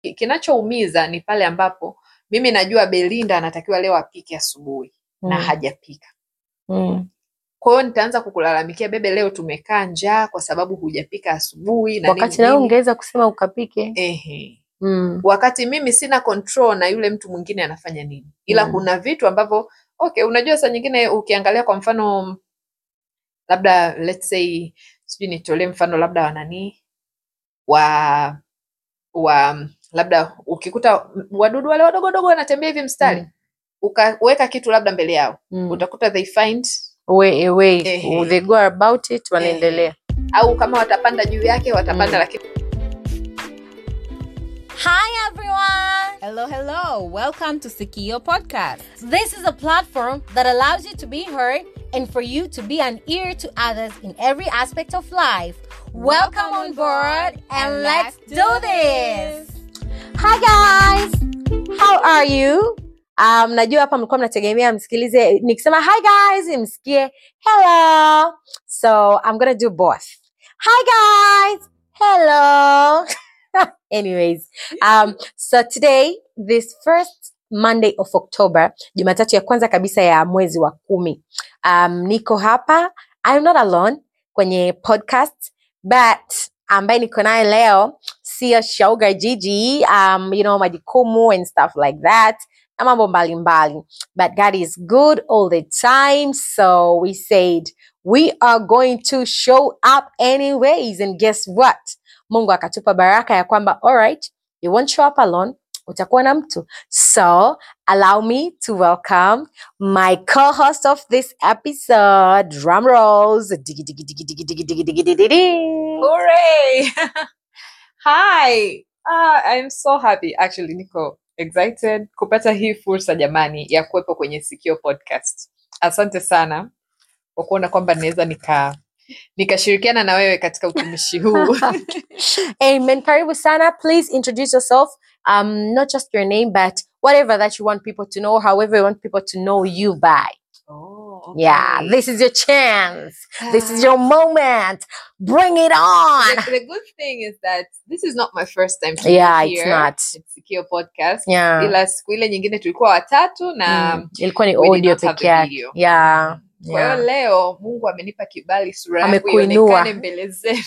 Ki- kinachoumiza ni pale ambapo mimi najua Belinda anatakiwa leo apike asubuhi na Mm. hajapika Mm. kwa hiyo nitaanza kukulalamikia bebe leo tumekaa njaa kwa sababu hujapika asubuhi na wakati nini nawe nini. ungeweza kusema ukapike Ehe. mm. wakati mimi sina control na yule mtu mwingine anafanya nini ila Mm. kuna vitu ambavyo okay unajua saa nyingine ukiangalia kwa mfano labda let's say sijui nitolee mfano labda wananii wa wa labda ukikuta wadudu wale wadogo dogo wanatembea hivi mstari Mm. ukaweka kitu labda mbele yao Mm. utakuta they find way, way. Ehe. they go about it wanaendelea au kama watapanda juu yake watapanda Mm. lakini Hi everyone! Hello, hello. Welcome to Sikio Podcast. This is a platform that allows you to be heard and for you to be an ear to others in every aspect of life. Welcome on board and let's do this! hi guys how are you um, najua hapa mlikuwa mnategemea msikilize nikisema hi guys msikie hello so i'm gonna do both hi guys hello anyways um, so today this first monday of october jumatatu ya kwanza kabisa ya mwezi wa kumi um, niko hapa i'm not alone kwenye podcast but ambaye niko naye leo sio shoga jiji um, you know majukumu and stuff like that na mambo mbalimbali but god is good all the time so we said we are going to show up anyways and guess what mungu akatupa baraka ya kwamba alright you won't show up alone utakuwa na mtu so allow me to welcome my co-host of this episode drum rolls Digi, digi, digi, digi, digi, digi, digi, digi, digi. Hooray! Hi. Ah, I'm so happy actually niko excited kupata hii fursa jamani ya kuwepo kwenye Sikio podcast. Asante sana kwa kuona kwamba naweza nika nikashirikiana na wewe katika utumishi huu. Amen. Karibu sana. Please introduce yourself. Um, not just your name, but whatever that you want people to know, however you want people to know you by. Oh, Yeah, okay. this is your chance. This is your moment. Bring it on. the, the good thing is that this is not my first time to Yeah, be it's here not. at Sikio podcast. Yeah. Ila siku ile nyingine tulikuwa watatu na Mm, ilikuwa ni we did audio not have peke the yake. video. Yeah. Kwa hiyo Yeah. leo Mungu amenipa kibali sura yangu Amekuinua. ionekane mbele zenu.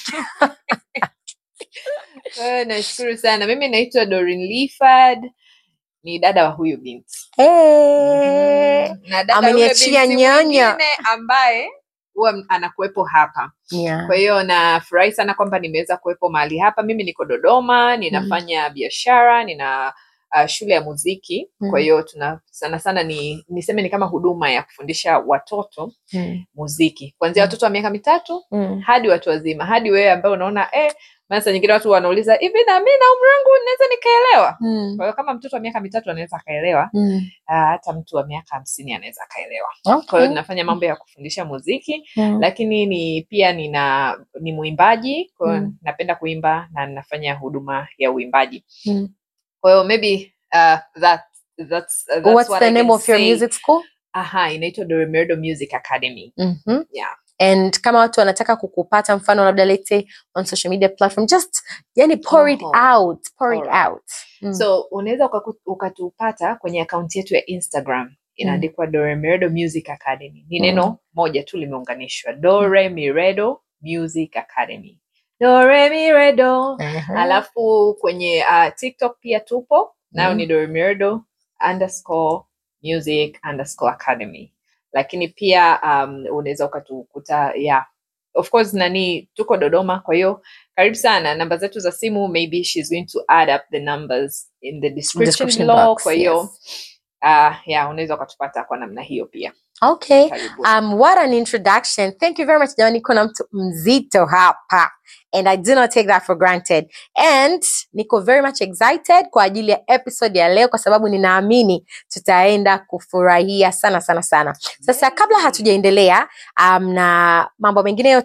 Kwa hiyo nashukuru sana. Mimi naitwa Doreen Lifford, ni dada wa huyu binti. Hey. Mhm. Na dada yule Ameniachia binti nyanya. mwingine ambaye huwa m- anakuwepo hapa. Yeah. Kwa hiyo nafurahi sana kwamba nimeweza kuwepo mahali hapa. Mimi niko Dodoma, ninafanya biashara, nina uh, shule ya muziki. Kwa Mhm. hiyo tuna sana sana ni niseme ni kama huduma ya kufundisha watoto Mm, muziki kuanzia Mm. watoto wa miaka mitatu mm. hadi watu wazima hadi wewe ambaye unaona eh, maana saa nyingine watu wanauliza hivi na mi na umri wangu naweza nikaelewa Mm, kwa hiyo kama mtoto wa miaka mitatu anaweza akaelewa mm. ah, hata mtu wa miaka hamsini anaweza akaelewa kwa hiyo Okay. ninafanya mambo ya kufundisha muziki Mm. lakini ni pia nina ni mwimbaji kwa hiyo Mm. napenda kuimba na ninafanya huduma ya uimbaji Mm. kwa hiyo maybe uh, that, that's, uh, that's What's what the I name can of your say. music school? aha inaitwa Doremerdo Music Academy Mhm. yeah and kama watu wanataka kukupata mfano labda let's say on social media platform just yani pour it Oho. out pour it Alright. out Mm. so unaweza ukaku- ukatupata kwenye akaunti yetu ya instagram inaandikwa dore miredo music academy ni neno moja tu limeunganishwa dore miredo music academy dore miredo Aha. alafu kwenye uh, tiktok pia tupo nayo Mm. ni dore miredo underscore music underscore academy lakini pia um, unaweza ukatukuta yeah of course nani tuko dodoma kwa hiyo karibu sana namba zetu za simu maybe she's going to add up the numbers in the description, Description below box, kwa hiyo yes. uh, yeah unaweza ukatupata kwa namna hiyo pia okay karibu um what an introduction thank you very much jamani kuna mtu mzito hapa and i do not take that for granted and niko very much excited kwa ajili ya episode ya leo kwa sababu ninaamini tutaenda kufurahia sana sana sana sasa kabla hatujaendelea um, na mambo mengine yote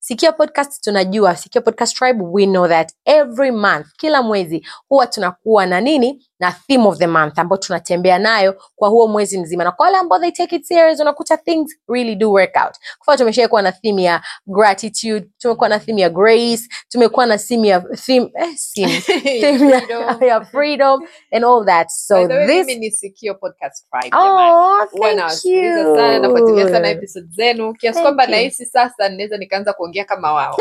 Sikio Podcast tunajua, Sikio Podcast Tribe, we know that every month, kila mwezi huwa tunakuwa na nini na theme of the month ambayo tunatembea nayo kwa huo mwezi mzima, na kwa wale ambao they take it serious, unakuta things really do work out. Kwa mfano tumeshawahi kuwa na theme ya gratitude, tumekuwa na theme ya grace, tumekuwa na theme ya theme, eh, theme, theme ya, Freedom. ya freedom and all that. So By the way, this mimi ni Sikio Podcast Tribe, jamani. Oh, Huwa thank nawasikiliza sana, nafuatilia sana you. episode zenu kiasi Thank kwamba you. nahisi sasa ninaweza nikaanza kuongea kama wao.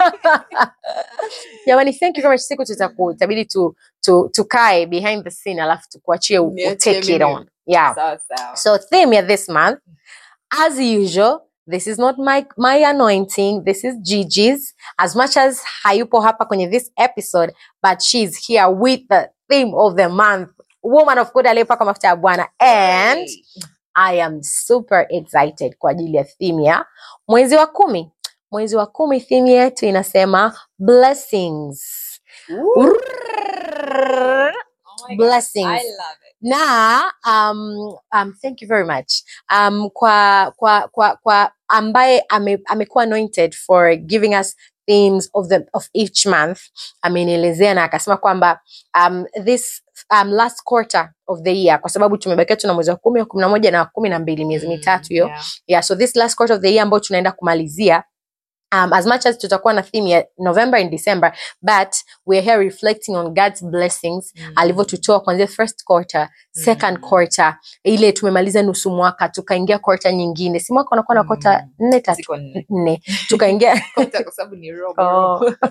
Jamani, thank you very much. Siku tutaku itabidi tu, tu, tukae behind the scene alafu tukuachie u- u- Niachie take it mimi. on. Yeah. Sawa sawa. So theme ya this month, as usual, this is not my, my anointing. This is Gigi's. As much as hayupo hapa kwenye this episode, but she's here with the theme of the month. Woman of God aliyepaka mafuta ya Bwana. And Hey. I am super excited kwa ajili ya theme ya mwezi wa kumi. Mwezi wa kumi theme yetu inasema blessings. Ooh. Oh my God. Blessings. I love it. na um, um, thank you very much um, kwa kwa kwa kwa ambaye ame, amekuwa anointed for giving us themes of the of each month amenielezea na akasema kwamba um, this um, last quarter of the year kwa sababu tumebakia tuna mwezi wa kumi wa kumi na moja na wa kumi na mbili miezi Mm, mitatu hiyo yeah. yeah so this last quarter of the year ambayo tunaenda kumalizia um, as much as tutakuwa na theme ya november and december but we're here reflecting on god's blessings Mm. alivyotutoa kuanzia first quarter second Mm. quarter ile tumemaliza nusu mwaka tukaingia quarter nyingine si mwaka unakuwa na quarter Mm. nne tatu Ziko nne. nne tukaingia Kwanza kwa sababu ni robo, Oh. robo.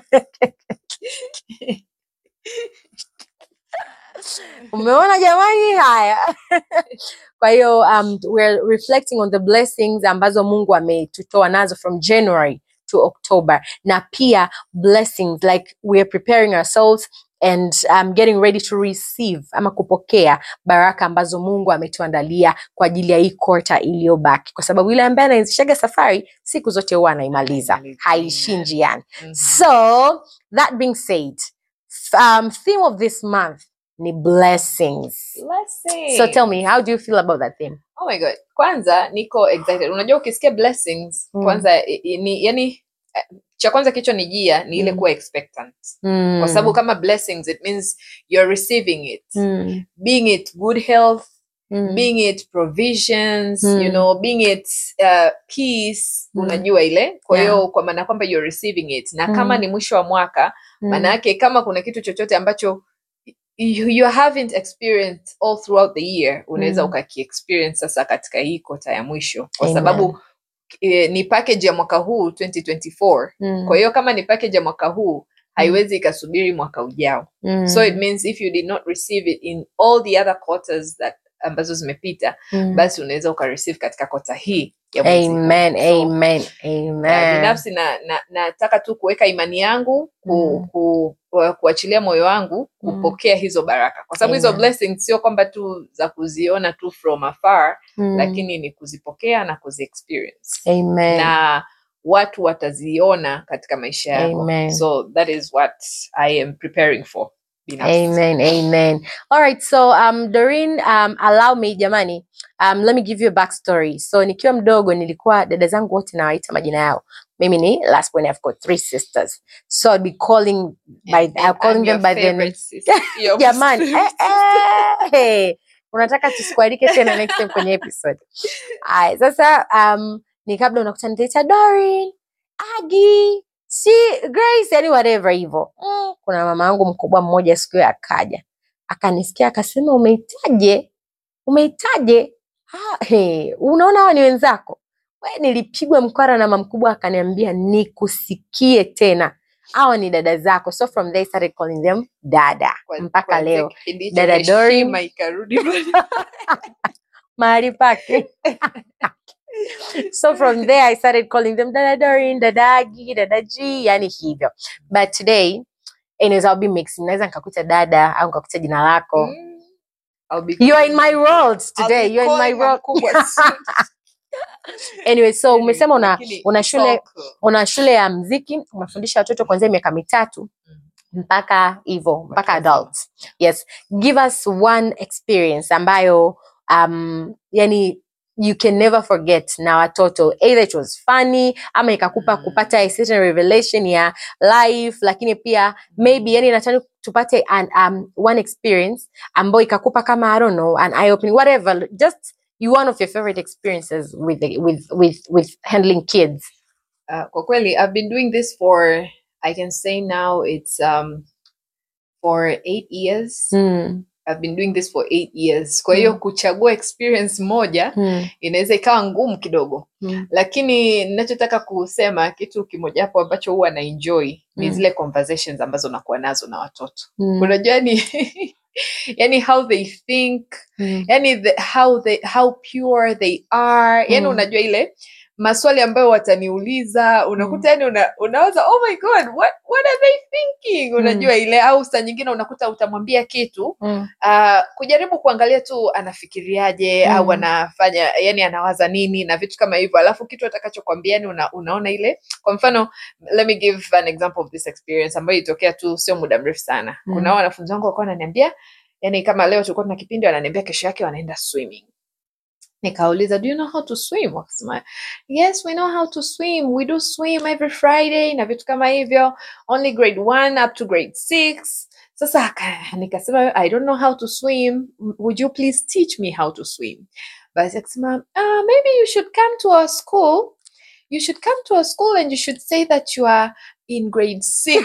umeona jamani haya kwa hiyo um, we're reflecting on the blessings ambazo mungu ametutoa nazo from january to october na pia blessings like we're preparing ourselves and um, getting ready to receive ama kupokea baraka ambazo mungu ametuandalia kwa ajili ya hii kota iliyobaki kwa sababu yule ambaye anaanzishaga safari siku zote huwa anaimaliza Anaimaliza, haishii amen. njiani Mhm. So, that being said, f- um, theme of this month ni blessings. Blessings. So tell me, how do you feel about that theme? Oh my god. Kwanza niko excited. Unajua ukisikia blessings Mm. kwanza i- i- ni yani eh, cha kwanza kichwa nijia ni ile Mm. kuwa expectant. Mm. Kwa sababu kama blessings it means you're receiving it. Mm. Being it good health, Mm. being it provisions, Mm. you know, being it uh, peace, Mm. unajua ile. Kwa hiyo Yeah. kwa maana kwamba you're receiving it. Na kama Mm. ni mwisho wa mwaka, Mm. maana yake kama kuna kitu chochote ambacho you, you haven't experienced all throughout the year unaweza Mm. ukaki-experience sasa katika hii kota ya mwisho kwa Amen. sababu e, ni package ya mwaka huu 2024 Mm. kwa hiyo kama ni package ya mwaka huu haiwezi ikasubiri mwaka ujao Mm. so it means if you did not receive it in all the other quarters that ambazo zimepita Mm. basi unaweza ukareceive katika kota hii ya mwezi huu. Amen, So, amen, Uh, amen. binafsi na, na, nataka tu kuweka imani yangu ku, Mm. ku, ku, kuachilia moyo wangu Mm. kupokea hizo baraka kwa sababu hizo Amen. blessings sio kwamba tu za kuziona tu from afar Mm. lakini ni kuzipokea na kuziexperience Amen. na watu wataziona katika maisha yako Amen. so that is what i am preparing for binafsi. Amen, amen. All right, so um, Doreen, um, allow me jamani, um, let me give you a backstory. So nikiwa mdogo nilikuwa dada zangu wote nawaita majina yao. Mimi ni last one, I've got three sisters. So I'd be calling by, And- I'm and calling I'm them your by their favorite names. sister. Your Jamani, eh, sister. eh, hey. Unataka tusikualike tena next time kwenye episode. Aya, sasa um, ni kabla unakuta nitaita Doreen, Agi, si Grace, yani whatever hivyo. Mm, kuna mama yangu mkubwa mmoja siku hiyo akaja akanisikia akasema, umeitaje? Umeitaje? Ah, hey, unaona hawa ni wenzako? We, nilipigwa mkwara na mama mkubwa akaniambia nikusikie tena, hawa ni dada zako. So from there I started calling them dada Kwa- mpaka kuanzia leo kipindi hicho Dada Doreen. heshima ikarudi mahali pake. so from there I started calling them dada Doreen, dada Agi, dada G, yani hivyo. But today anyways I'll be mixing. Naweza nikakuita dada au nikakuita jina lako. Mm. I'll be You are in calling- my world I'll today. be You're in my calling world. mkubwa soon. anyway, so Anyway, umesema una lakini una it's shule all cool. una shule ya mziki, unafundisha watoto kuanzia miaka mitatu mpaka hivyo mpaka wazima. adults. Yes, give us one experience ambayo um, yani you can never forget na watoto either it was funny ama ikakupa Mm. kupata a certain revelation ya life lakini pia maybe yani nataka tupate an, um, one experience ambayo ikakupa kama i don't know an eye opening whatever just you one of your favorite experiences with the, with with with handling kids Uh, kwa kweli I've been doing this for I can say now it's um for eight years. mm. I've been doing this for eight years. Kwa hiyo Mm. kuchagua experience moja Mm. inaweza ikawa ngumu kidogo, Mm. lakini ninachotaka kusema kitu kimoja hapo ambacho huwa na enjoy ni Mm. zile conversations ambazo nakuwa nazo na watoto. Mm. Unajua ni yani how they think Mm. yani the, how they how pure they are yani Mm. unajua ile maswali ambayo wataniuliza unakuta yani una, unawaza oh my god what, what are they thinking unajua ile au saa nyingine unakuta utamwambia kitu Mm. uh, kujaribu kuangalia tu anafikiriaje Mm. au anafanya yani anawaza nini na vitu kama hivyo alafu kitu atakachokwambia yani una, unaona ile kwa mfano let me give an example of this experience ambayo ilitokea tu sio muda mrefu sana Mm. kuna wanafunzi wangu wakuwa wananiambia yani kama leo tulikuwa tuna kipindi wananiambia kesho yake wanaenda swimming nikauliza do you know how to swim wakasema yes we know how to swim we do swim every friday na vitu kama hivyo only grade one up to grade six sasa aka- nikasema i don't know how to swim would you please teach me how to swim basi akasema uh, maybe you should come to our school you should come to our school and you should say that you are in grade six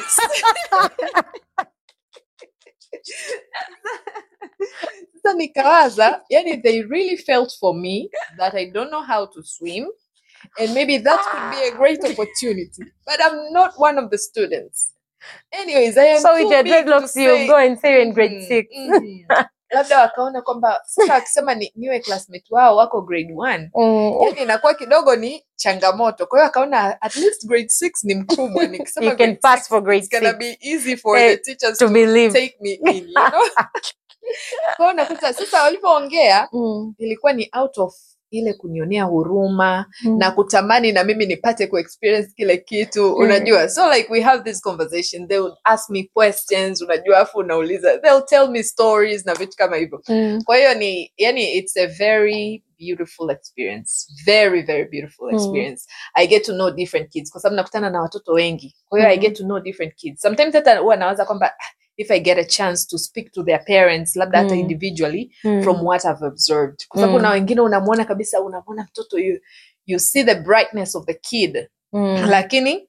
sasa nikawaza yani they really felt for me that i don't know how to swim and maybe that could be a great opportunity but i'm not one of the students anyways i am so with too your big to dreadlocks you say- go and say you're in grade Mhm, six mhm. labda wakaona kwamba sasa akisema ni, niwe classmate wao wako grade one Mm. yani inakuwa kidogo ni changamoto kwa hiyo akaona at least grade six ni mkubwa nikisema you can grade pass six, for grade it's gonna six be easy for Eh, the teachers to to believe take me in you know? kwa hiyo nakuta sasa walivyoongea Mm. ilikuwa ni out of ile kunionea huruma Mm. na kutamani na mimi nipate kuexperience kile kitu Mm. unajua so like we have this conversation they would ask me questions unajua afu unauliza they'll tell me stories na vitu kama hivyo Mm. kwa hiyo ni yani it's a very beautiful experience very very beautiful Mm. experience i get to know different kids kwa sababu nakutana na watoto wengi kwa hiyo i Mm. get to know different kids sometimes hata huwa nawaza kwamba "Ah, if i get a chance to speak to their parents labda hata Mm. individually Mm. from what I've observed. Kwa sababu Mm. na wengine unamwona kabisa, unamwona mtoto you, you see the brightness of the kid Mm. lakini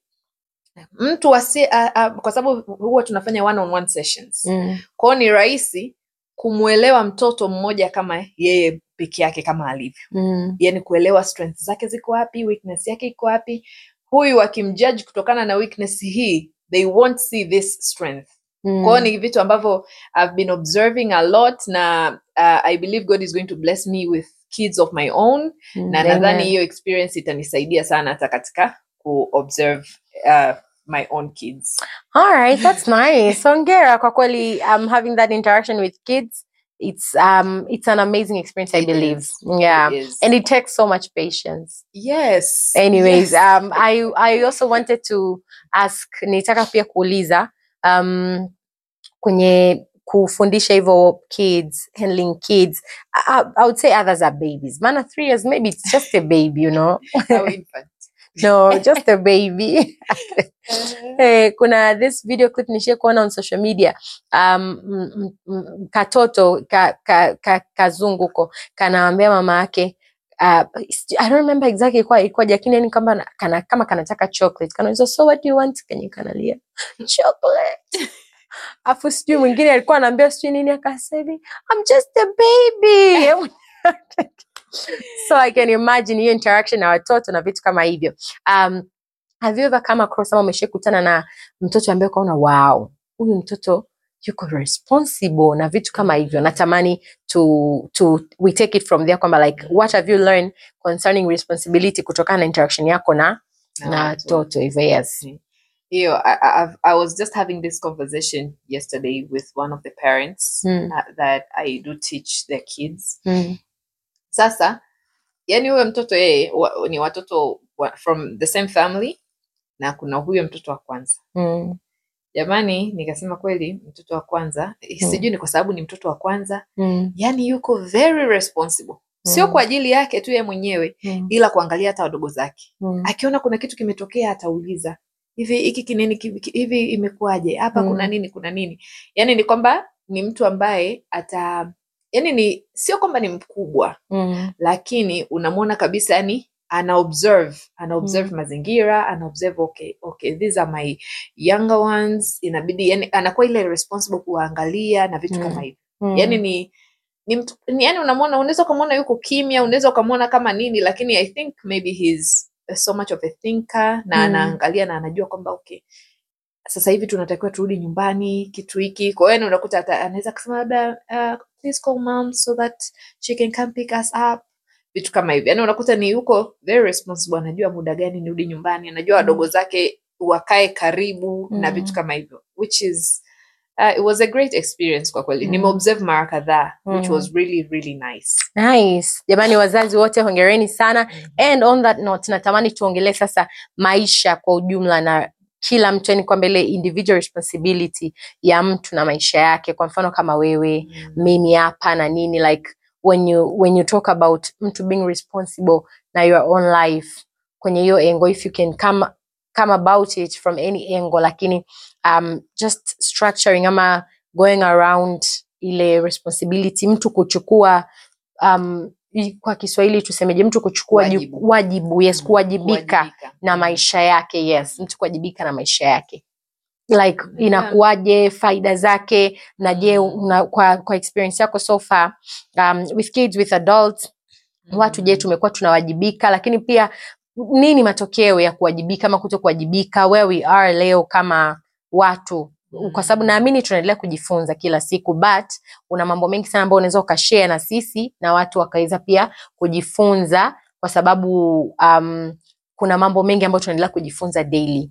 mtu asi, a, a, kwa sababu huwa tunafanya one on one sessions Mm. kwao ni rahisi kumwelewa mtoto mmoja kama yeye peke yake kama alivyo, Mm. yani kuelewa strengths zake ziko wapi, weakness yake iko wapi. Huyu akimjudge kutokana na weakness hii, they won't see this strength Mm. kwao ni vitu ambavyo i've been observing a lot na uh, i believe god is going to bless me with kids of my own Mm. na nadhani Amen. hiyo experience itanisaidia sana hata katika kuobserve uh, my own kids All right, that's nice. Hongera kwa kweli um having that interaction with kids. It's um it's an amazing experience, I It believe. is. Yeah. It is. And it takes so much patience. yes Anyways, yes. um I I also wanted to ask nitaka pia kuuliza um kwenye kufundisha hivyo kids handling kids I, I- I would say others are babies maana three years maybe it's just a baby you know Au infant. no just a baby Eh, kuna this video clip nishie kuona on social media um, m- m- m- katoto ka, ka, ka, kazunguko kanawambia mama yake uh, I don't remember exactly ilikuwa ilikuwa lakini yani kama na- kana, kama kanataka chocolate kanauliza so what do you want kenye kanalia chocolate afu sijui mwingine alikuwa anaambia sijui nini akasema hivi I'm just a baby so I can imagine hiyo interaction na watoto na vitu kama hivyo um, have you ever come across ama umeshakutana na mtoto ambaye ukaona wow huyu mtoto yuko responsible na vitu kama hivyo natamani to, to we take it from there kwamba like what have you learned concerning responsibility kutokana na interaction yako na Na na watu. watoto hivyo yes hiyo I, I, I've- I was just having this conversation yesterday with one of the parents Mm. uh, that i do teach their kids mm. sasa yani huyo mtoto yeye wa, ni watoto wa, from the same family na kuna huyo mtoto wa kwanza Mm. jamani nikasema kweli mtoto wa kwanza Mm. sijui ni kwa sababu ni mtoto wa kwanza Mm. yani yuko very responsible sio Mm. kwa ajili yake tu yeye mwenyewe Mm. ila kuangalia hata wadogo zake Mm. akiona kuna kitu kimetokea atauliza hivi hiki kinini ki- ki- hivi imekuwaje hapa Mm. kuna nini kuna nini yani ni kwamba ni mtu ambaye ata yani ni sio kwamba ni mkubwa Mm. lakini unamwona kabisa yani ana observe ana observe Mm. mazingira ana observe okay, okay these are my younger ones inabidi yani anakuwa ile responsible kuwaangalia na vitu Mm. kama hivyo Mm. yani ni ni mtu ni yani unamwona unaweza ukamwona yuko kimya unaweza ukamwona kama nini lakini i think maybe he's so much of a thinker na Mm. anaangalia na anajua kwamba okay sasa hivi tunatakiwa turudi nyumbani kitu hiki kwa hiyo yani unakuta ata- anaweza kusema labda uh, please call mom so that she can come pick us up vitu kama hivi yani unakuta ni yuko very responsible anajua muda gani nirudi nyumbani anajua wadogo zake wakae karibu na Mm. vitu kama hivyo which is uh, it was a great experience kwa kweli Mm. nimeobserve mara kadhaa which Mm. was really really nice Nice. Jamani wazazi wote hongereni sana. And on that note, natamani tuongelee sasa maisha kwa ujumla na kila mtu, yani kwamba ile individual responsibility ya mtu na maisha yake. Kwa mfano kama wewe, Mm. mimi hapa na nini, like when you when you talk about mtu being responsible na your own life kwenye hiyo engo, if you can come come about it from any angle, lakini um, just structuring ama going around ile responsibility, mtu kuchukua um, i- kwa Kiswahili tusemeje, mtu kuchukua ju- Wajibu. wajibu, yes, Mm. kuwajibika Kuwajibika. na Mm. maisha yake, yes, mtu kuwajibika na maisha yake like Yeah. inakuwaje, faida zake, na je, Mm. una, kwa, kwa experience yako so far um, with kids with adults watu je, Mm. tumekuwa tunawajibika, lakini pia nini matokeo ya kuwajibika ama kuto kuwajibika, where we are leo kama watu kwa sababu Mm. naamini tunaendelea kujifunza kila siku but una mambo mengi sana ambayo unaweza ukashare na sisi na watu wakaweza pia kujifunza kwa sababu um, kuna mambo mengi ambayo tunaendelea kujifunza daily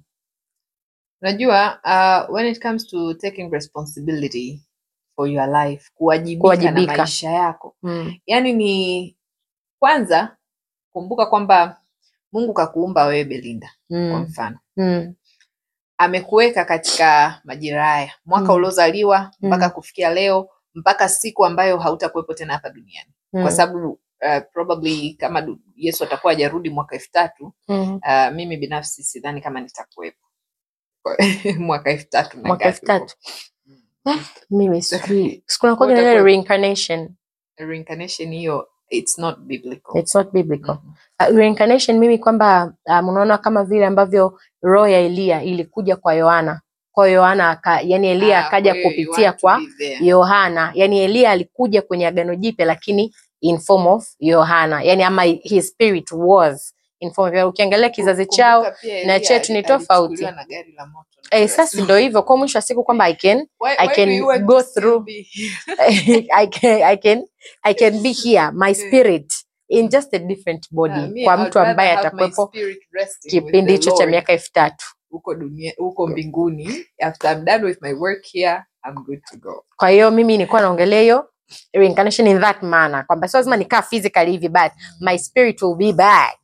unajua uh, when it comes to taking responsibility for your life kuwajibika, Kuwajibika. na maisha yako mm. yani ni kwanza kumbuka kwamba mungu kakuumba wewe belinda kwa Mm. mfano Mm. amekuweka katika majira haya mwaka Mm. uliozaliwa mpaka Mm. kufikia leo mpaka siku ambayo hautakuwepo tena hapa duniani Mm. kwa sababu uh, probably kama du- yesu atakuwa hajarudi mwaka elfu tatu Mm. uh, mimi binafsi sidhani kama nitakuwepo Kwa- mwaka elfu tatu na mwaka elfu ngapi huko. tatu mimi sijui Kwa sikunakuaga utakuwa- na reincarnation reincarnation hiyo it's not biblical it's not biblical Mhm. uh, reincarnation mimi kwamba um, unaona kama vile ambavyo roho ya Elia ilikuja kwa Yohana kwa Yohana aka, yani Elia Ah, akaja kwa hiyo you kupitia want to kwa be there. Yohana yani Elia alikuja kwenye agano jipya lakini in form of Yohana yani ama his spirit was in form of ukiangalia kizazi Kumbuka chao pia na Elia chetu ni ali- tofauti. alichukuliwa na gari la moto na eh, kila sasa siku. ndio hivyo kwa mwisho wa siku kwamba I can Why- I why can do you want go to still through- be- I can I can I can be here my Eh. spirit in just a different Ah, body me, kwa I'd mtu ambaye rather have my atakuwepo spirit resting with kipindi the hicho cha Lord miaka elfu tatu huko dunia huko mbinguni after I'm done with my work here I'm good to go kwa hiyo mimi nilikuwa naongelea hiyo reincarnation in that manner kwamba sio lazima nikaa physically hivi but my spirit will be back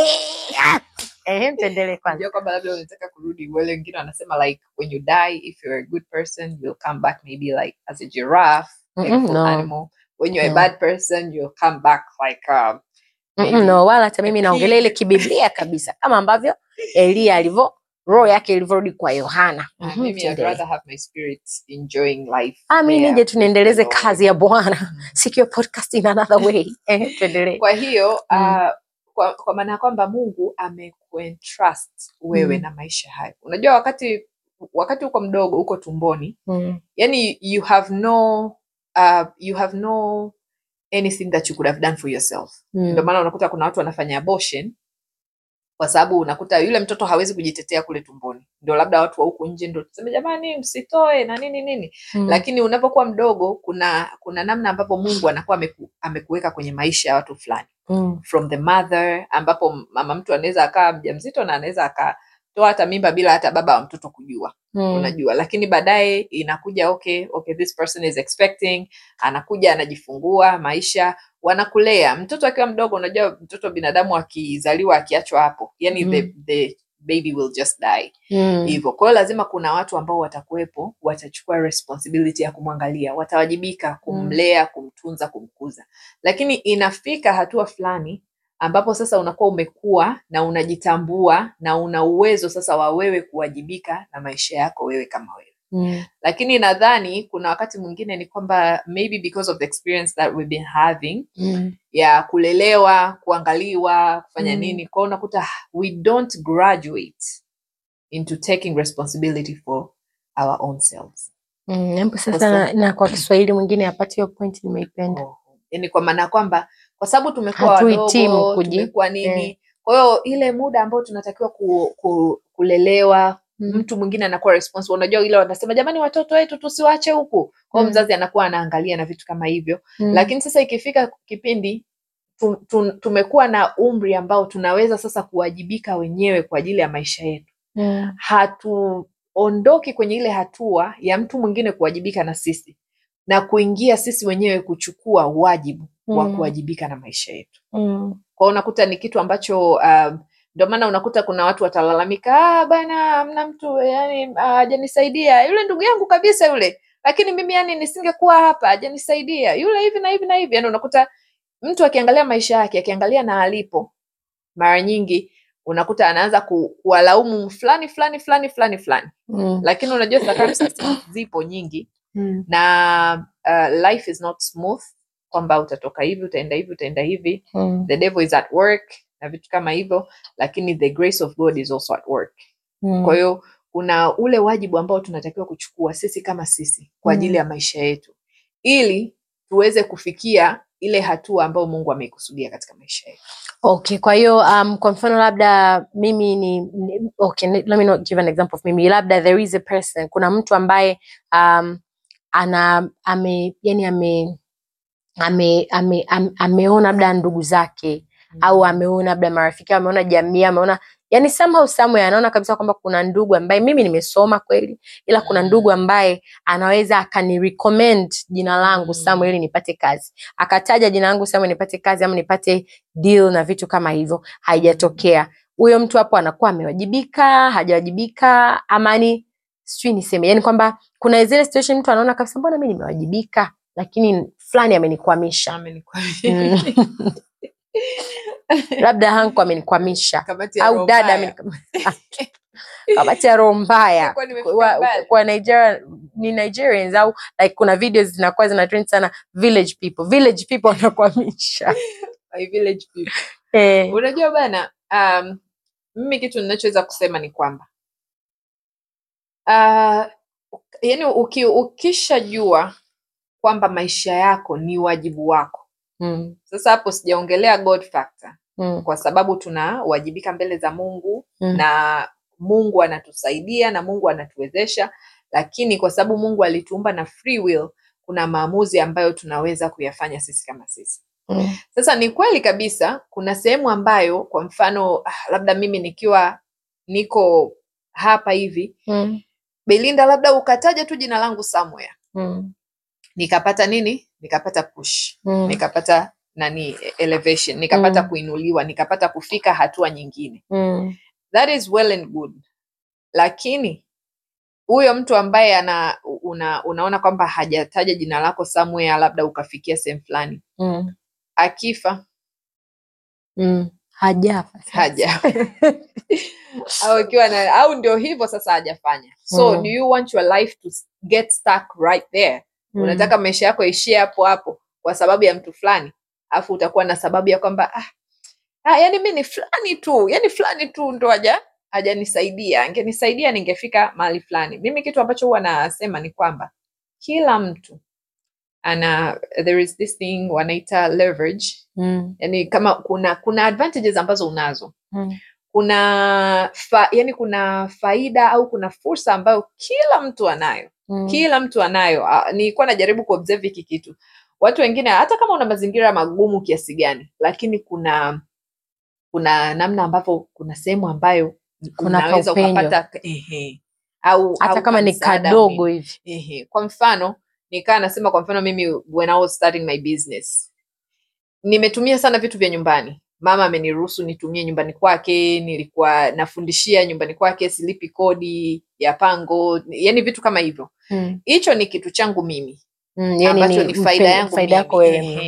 Ehe, tuendelee kwanza Unajua kwamba labda unataka kurudi wale wengine wanasema like when you die if you're a good person you'll come back maybe like as a giraffe Mm-mm, beautiful no. animal when you're No. a bad person you'll come back like um, Mm-mm, maybe no wala hata mimi a naongelea ile pig. kibiblia kabisa kama ambavyo Elia alivyo roho yake ilivyorudi kwa Yohana uh, Mhm, maybe I'd tuendelee. rather have my spirit enjoying life Ah, mi there nije with the tuniendeleze Lord. kazi ya Bwana Mhm. sikio podcast in another way Ehe, tuendelee kwa hiyo Mm. uh, kwa, kwa maana ya kwamba mungu amekuentrust wewe Mm. na maisha hayo unajua wakati wakati uko mdogo uko tumboni Mm, yani you have no uh, you have no anything that you could have done for yourself mm, ndio maana unakuta kuna watu wanafanya abortion kwa sababu unakuta yule mtoto hawezi kujitetea kule tumboni ndio labda watu wa huku nje ndio tuseme jamani msitoe na nini nini mm, lakini unapokuwa mdogo kuna kuna namna ambapo mungu anakuwa ameku, amekuweka kwenye maisha ya watu fulani mm, from the mother ambapo mama mtu anaweza akawa mjamzito na anaweza akatoa hata mimba bila hata baba wa mtoto kujua mm, unajua lakini baadaye inakuja okay okay this person is expecting anakuja anajifungua maisha wanakulea mtoto akiwa mdogo unajua mtoto binadamu akizaliwa akiachwa hapo yani Mm. the, the baby will just die mm, hivyo kwa hiyo lazima kuna watu ambao watakuwepo watachukua responsibility ya kumwangalia watawajibika kumlea kumtunza kumkuza kukuza lakini inafika hatua fulani ambapo sasa unakuwa umekuwa na unajitambua na una uwezo sasa wa wewe kuwajibika na maisha yako wewe kama wewe Mm. lakini nadhani kuna wakati mwingine ni kwamba maybe because of the experience that we've been having Mm. ya kulelewa kuangaliwa kufanya Mm. nini kwao unakuta ah, we don't graduate into taking responsibility for our own selves Mm. Hebu sasa Kwa na, na kwa Kiswahili mwingine apate hiyo point nimeipenda. yani kwa maana ya kwamba kwa sababu tumekuwa Hatuhitimu wadogo kuji- tumekuwa nini kwa hiyo ile muda ambao tunatakiwa ku, ku, kulelewa Mm. mtu mwingine anakuwa responsible unajua ile wanasema jamani watoto wetu tusiwache huku kwa hiyo Mm. mzazi anakuwa anaangalia na vitu kama hivyo Mm. lakini sasa ikifika kipindi tu, tu, tumekuwa na umri ambao tunaweza sasa kuwajibika wenyewe kwa ajili ya maisha yetu Mm. hatuondoki kwenye ile hatua ya mtu mwingine kuwajibika na sisi na kuingia sisi wenyewe kuchukua wajibu wa Mm. kuwajibika na maisha yetu Mm. kwao unakuta ni kitu ambacho um, ndio maana unakuta kuna watu watalalamika ah, bana amna mtu yani hajanisaidia yule ndugu yangu kabisa yule lakini mimi yani nisingekuwa hapa hajanisaidia yule hivi na hivi na hivi yani unakuta mtu akiangalia maisha yake akiangalia na alipo mara nyingi unakuta anaanza ku, kuwalaumu fulani fulani fulani fulani fulani Mm. lakini unajua circumstances zipo nyingi Mm. na uh, life is not smooth kwamba utatoka hivi utaenda hivi utaenda hivi Mm. the devil is at work na vitu kama hivyo lakini the grace of god is also at work Mm. kwa hiyo kuna ule wajibu ambao tunatakiwa kuchukua sisi kama sisi kwa ajili Mm. ya maisha yetu ili tuweze kufikia ile hatua ambayo mungu ameikusudia katika maisha yetu Okay, kwa hiyo um, kwa mfano labda mimi ni, ni okay, let me not give an example of mimi. Labda there is a person, kuna mtu ambaye um, ana ame yani ame ame, ame, ame ameona labda ndugu zake au ameona labda marafiki au ameona jamii ameona yani somehow somewhere anaona kabisa kwamba kuna ndugu ambaye mimi nimesoma kweli ila kuna Mm. ndugu ambaye anaweza akani recommend jina langu Mm. somewhere ili nipate kazi akataja jina langu somewhere nipate kazi ama nipate deal na vitu kama hivyo haijatokea huyo mtu hapo anakuwa amewajibika hajawajibika ama ni sijui niseme yani kwamba kuna zile situation mtu anaona kabisa mbona mi nimewajibika lakini fulani amenikwamisha Amenikwambia. Mm. labda hanko amenikwamisha Kamati ya au roho dada mbaya. amenikwamisha. kamati ya roho mbaya Nilikuwa nimefika Wa- mbali. kwa Nigeria ni Nigerians au like kuna videos zinakuwa zina trend sana village people village people wanakwamisha My village people. eh, unajua bana um, mimi kitu ninachoweza kusema ni kwamba uh, yani uki, ukishajua kwamba maisha yako ni wajibu wako mm, sasa hapo sijaongelea god factor mm, kwa sababu tunawajibika mbele za mungu Mm. na mungu anatusaidia na mungu anatuwezesha lakini kwa sababu mungu alituumba na free will kuna maamuzi ambayo tunaweza kuyafanya sisi kama sisi mm, sasa ni kweli kabisa kuna sehemu ambayo kwa mfano ah, labda mimi nikiwa niko hapa hivi mm, belinda labda ukataja tu jina langu somewhere mm, nikapata nini nikapata push mm, nikapata nani elevation nikapata Mm. kuinuliwa nikapata kufika hatua nyingine mm, that is well and good lakini huyo mtu ambaye ana una, unaona kwamba hajataja jina lako somewhere labda ukafikia sehemu fulani mm, akifa mm. hajafa sasa. haja au ikiwa na au ndio hivyo sasa hajafanya so Mm. do you want your life to s- get stuck right there Mm, unataka maisha yako ishie hapo hapo kwa sababu ya mtu fulani alafu utakuwa na sababu ya kwamba ah, ah, yani mi ni fulani tu yani fulani tu ndo haja hajanisaidia angenisaidia ningefika mahali fulani mimi kitu ambacho huwa nasema ni kwamba kila mtu ana there is this thing wanaita leverage mm, yani kama kuna kuna advantages ambazo unazo mm, kuna fa, yani kuna faida au kuna fursa ambayo kila mtu anayo mm, kila mtu anayo Ah, nilikuwa najaribu kuobserve hiki kitu watu wengine hata kama una mazingira magumu kiasi gani lakini kuna kuna namna ambavyo kuna sehemu ambayo Kuna unaweza kaupenyo. ukapata ehe, au hata au kama ni kamsaada kadogo mwingi. hivi Ehe. kwa mfano nikaa nasema kwa mfano mimi when I was starting my business nimetumia sana vitu vya nyumbani mama ameniruhusu nitumie nyumbani kwake nilikuwa nafundishia nyumbani kwake silipi kodi ya pango yani vitu kama hivyo mm, hicho ni kitu changu mimi mm, yani ambacho ni ni faida mpe- yangu faida yako mimi. wewe mm. Ehe.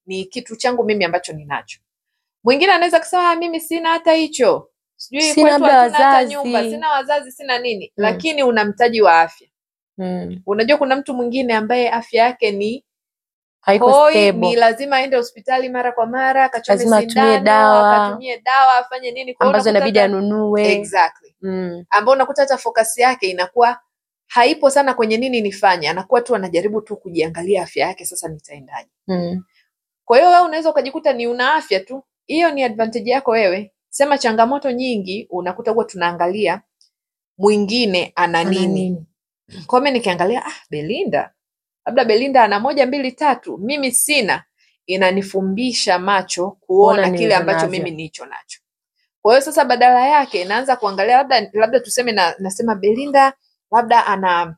ni kitu changu mimi ambacho ninacho mwingine anaweza kusema "Ah, mimi sina hata hicho sijui Sina kwetu labda hatuna hata wazazi." nyumba sina wazazi sina nini Mm. lakini una mtaji wa afya Mm. unajua kuna mtu mwingine ambaye afya yake ni haiko hoi stable. ni lazima aende hospitali mara kwa mara akachome Lazima atumie sindano dawa. akatumie dawa afanye nini Kwa hiyo ambazo unakuta inabidi hata- anunue exactly mm. ambao unakuta hata focus yake inakuwa haipo sana kwenye nini nifanye anakuwa tu anajaribu tu kujiangalia afya yake sasa nitaendaje Mm. kwa hiyo wewe unaweza ukajikuta ni una afya tu hiyo ni advantage yako wewe sema changamoto nyingi unakuta huwa tunaangalia mwingine ana Ana nini nini? kwa mimi nikiangalia ah belinda labda belinda ana moja mbili tatu mimi sina inanifumbisha macho kuona Kuona kile nilivyo ambacho navyo. mimi nicho nacho kwa hiyo sasa badala yake naanza kuangalia labda labda tuseme na, nasema belinda labda ana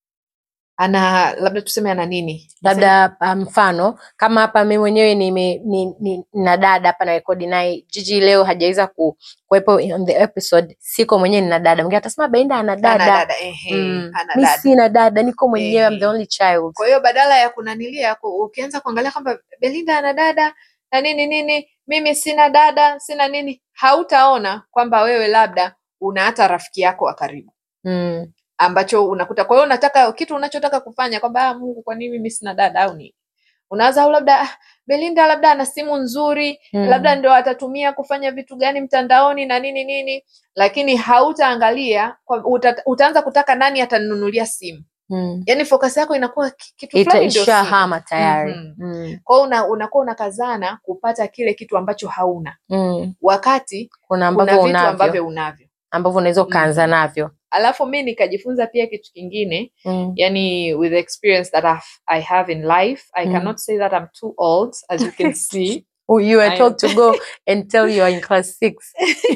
ana labda tuseme ana nini labda ah, mfano kama hapa mi mwenyewe nime ni, ni, na dada hapa na rekodi naye jiji leo hajaweza ku, kuwepo on the episode siko mwenyewe nina dada mwingine atasema Belinda ana ana dada dada ehe Mm. ana mi dada sina dada niko mwenyewe I'm the Ehe. only child kwa hiyo badala ya kunanilia ku- ukianza kuangalia kwamba belinda ana dada na nini nini mimi sina dada sina nini hautaona kwamba wewe labda una hata rafiki yako wa karibu mm. ambacho unakuta kwa hiyo unataka kitu unachotaka kufanya kwamba ah, mungu kwa nini mimi sina dada au nini unawaza au labda ah, belinda labda ana simu nzuri Mm. labda ndo atatumia kufanya vitu gani mtandaoni na nini nini lakini hautaangalia kwa- uta, utaanza kutaka nani atanunulia simu Mm. yaani focus yako inakuwa ki- kitu Ita- fulani ndio simu. ishahama tayari Mhm. mm. kwa hiyo una, unakuwa unakazana kupata kile kitu ambacho hauna mm. wakati kuna kuna ambavyo vitu unavyo ambavyo unavyo ambavyo unaweza ukaanza Mhm. navyo alafu mi nikajifunza pia kitu kingine mm. yani with the experience that I've, i have in life i Mm. cannot say that i'm too old as you can see Oh, you were I told am- to go and tell you are in class six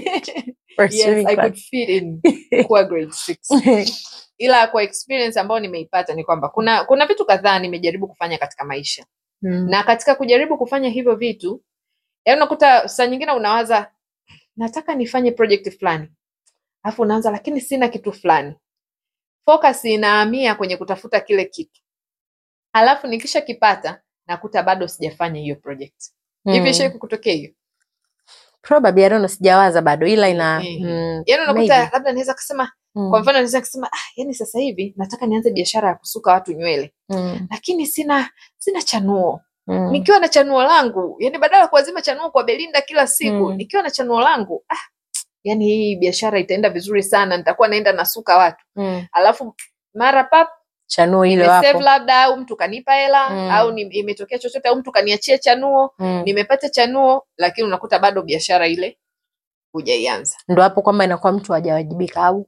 or yes swimming i class. could fit in kuwa grade six ila kwa experience ambayo nimeipata ni kwamba kuna kuna vitu kadhaa nimejaribu kufanya katika maisha mm. na katika kujaribu kufanya hivyo vitu yaani unakuta saa nyingine unawaza nataka nifanye project fulani alafu unaanza lakini sina kitu fulani focus inahamia kwenye kutafuta kile kitu alafu nikisha kipata nakuta bado sijafanya hiyo project hivi Mm. ishai kukutokea hiyo probably I don't know, sijawaza bado ila ina Eh, mm, yaani unakuta maybe. labda naweza kusema mm, kwa mfano naweza kusema ah, yani sasa hivi nataka nianze biashara ya kusuka watu nywele mm, lakini sina sina chanuo mm, nikiwa na chanuo langu yani badala ya kuazima chanuo kwa belinda kila siku Mm. nikiwa na chanuo langu ah, yani hii biashara itaenda vizuri sana nitakuwa naenda nasuka watu mm. alafu mara pap chanuo hilo nimesave hapo labda au mtu kanipa hela Mm. au ni- imetokea chochote au mtu kaniachia chanuo mm. nimepata chanuo lakini unakuta bado biashara ile hujaianza ndo hapo kwamba inakuwa mtu hajawajibika au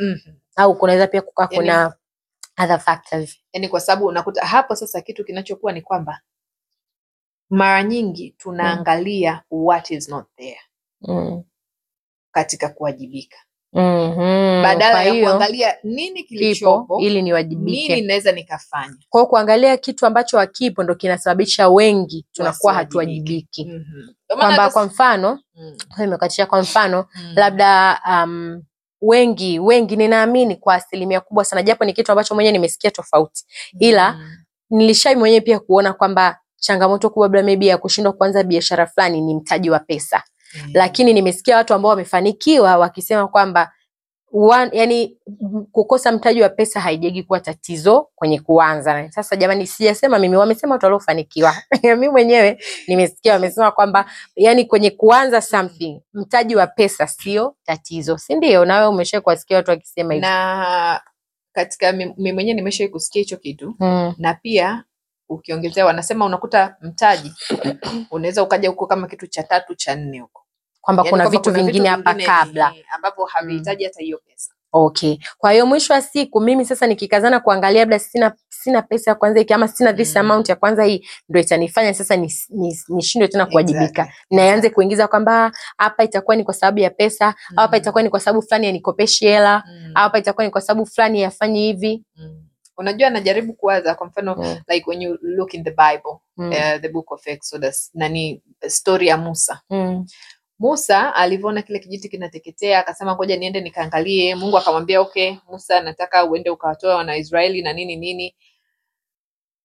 au kunaweza pia kukaa Yani- kuna other factors yani kwa sababu unakuta hapo sasa kitu kinachokuwa ni kwamba mara nyingi tunaangalia what is not there mm. katika kuwajibika mm-hmm. badala kwa ya hiyo kuangalia nini kipo kilichopo ili nini niwajibike naweza nikafanya kwa hiyo kuangalia kitu ambacho hakipo ndo kinasababisha wengi tunakuwa Wasiwajibike. hatuwajibiki Mhm. Ndio maana kwamba hata kwa s- mfano Mm, imekatisha kwa mfano mm, labda um, wengi wengi ninaamini kwa asilimia kubwa sana japo ni kitu ambacho mwenyewe nimesikia tofauti ila mm, nilishai mwenyewe pia kuona kwamba changamoto kubwa labda maybe ya kushindwa kuanza biashara fulani ni mtaji wa pesa mm. lakini nimesikia watu ambao wamefanikiwa wakisema kwamba one, yani m- kukosa mtaji wa pesa haijagi kuwa tatizo kwenye kuanza. Sasa jamani, sijasema mimi, wamesema watu waliofanikiwa. mimi mwenyewe nimesikia wamesema kwamba yani kwenye kuanza something mtaji wa pesa sio tatizo, si ndio? Na wewe umesha kuwasikia watu wakisema hivyo na katika mi mi mwenyewe nimeshai kusikia hicho kitu mm. na pia ukiongezea wanasema unakuta mtaji unaweza ukaja huko kama kitu cha tatu cha nne huko kwamba Yaani kuna kwamba vitu kuna vingine hapa vingine, kabla eh, ambavyo havihitaji hata hiyo pesa Okay. Kwa hiyo mwisho wa siku mimi sasa nikikazana kuangalia labda sina sina pesa ya kwanza hiki ama sina this Mm. amount ya kwanza hii ndio itanifanya sasa nis- nis- nishindwe tena kuwajibika. Exactly, Na ianze exactly. kuingiza kwamba "Ah, hapa itakuwa ni kwa sababu ya pesa, au hapa Mm, itakuwa ni kwa sababu fulani yanikopeshi hela, mm, au hapa itakuwa ni kwa sababu fulani yafanyi hivi. mm. unajua najaribu kuwaza kwa mfano Mm. like when you look in the bible Mm. uh, the book of exodus nani story ya musa Mm. musa alivyoona kile kijiti kinateketea akasema ngoja niende nikaangalie mungu akamwambia okay musa nataka uende ukawatoa wanaisraeli na nini nini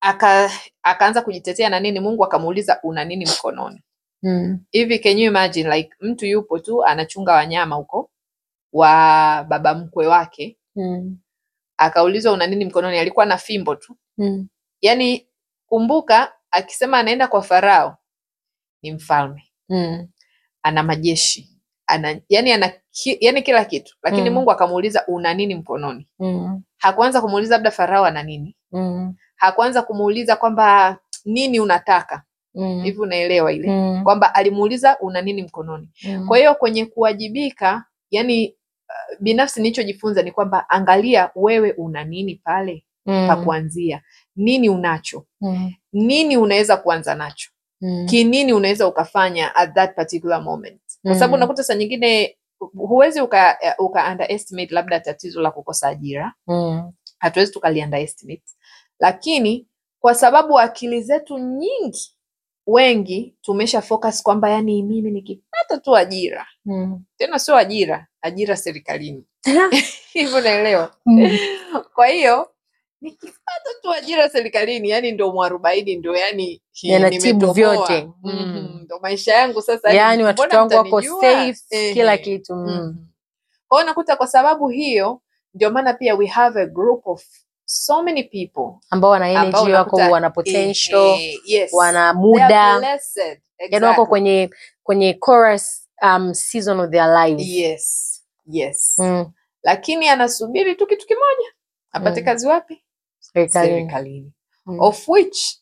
aka akaanza kujitetea na nini mungu akamuuliza una nini mkononi Mm. hivi can you imagine like mtu yupo tu anachunga wanyama huko wa baba mkwe wake Mm. akaulizwa una nini mkononi alikuwa na fimbo tu Mm. yaani kumbuka akisema anaenda kwa farao ni mfalme Mm. ana majeshi ana yani ana ki, yani kila kitu lakini Mm. mungu akamuuliza una nini mkononi Mm. hakuanza kumuuliza labda farao ana nini Mm. hakuanza kumuuliza kwamba nini unataka Mm. hivi unaelewa ile Mm. kwamba alimuuliza una nini mkononi Mm. kwa hiyo kwenye kuwajibika yani uh, binafsi nilichojifunza ni kwamba angalia wewe una nini pale Mm. pa kuanzia nini unacho Mm. nini unaweza kuanza nacho Mm. kinini unaweza ukafanya at that particular moment kwa sababu Mm. unakuta saa nyingine huwezi uka, uka underestimate labda tatizo la kukosa ajira Mm. hatuwezi tukali underestimate lakini kwa sababu akili zetu nyingi wengi tumesha focus kwamba yani mimi nikipata tu ajira Mm. tena sio ajira ajira serikalini hivyo naelewa Mm. kwa hiyo nikipata tu ajira serikalini yani ndo mwarobaini ndo yani hi- Yanatibu nimetoboa. vyote. Mhm, Mm. ndo maisha yangu sasa yaani watoto mbona wangu wako mtanijua? safe Ehe. kila kitu mm. Mhm. Kwa hiyo nakuta kwa sababu hiyo ndio maana pia we have a group of so many people ambao wana ambao energy wako unakuta- wana potential Ehe, yes. wana They are muda blessed. yaani wako Exactly. kwenye kwenye chorus um, season of their lives yes yes mm. lakini anasubiri tu kitu kimoja apate Mm. kazi wapi serikalini serikalini Mm. of which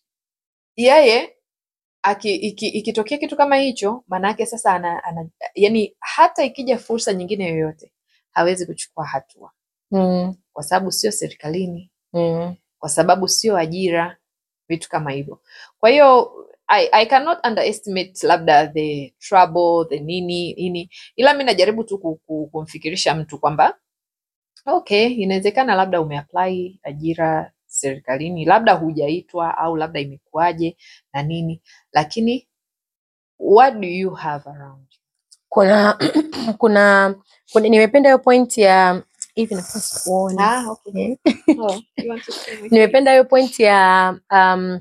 yeye aki, iki, ikitokea kitu kama hicho maanaake sasa ana, ana, yani hata ikija fursa nyingine yoyote hawezi kuchukua hatua Mm. kwa sababu sio serikalini Mm. kwa sababu sio ajira vitu kama hivyo kwa hiyo I, I cannot underestimate labda the trouble the nini nini ila mi najaribu tu ku- ku- kumfikirisha mtu kwamba okay inawezekana labda umeapply ajira serikalini labda hujaitwa au labda imekuwaje na nini lakini what do you have around you? kuna kuna, kuna nimependa hiyo point ya hivi nafasi kuona ah, okay. Eh. oh, you want to say with nimependa hiyo point ya um,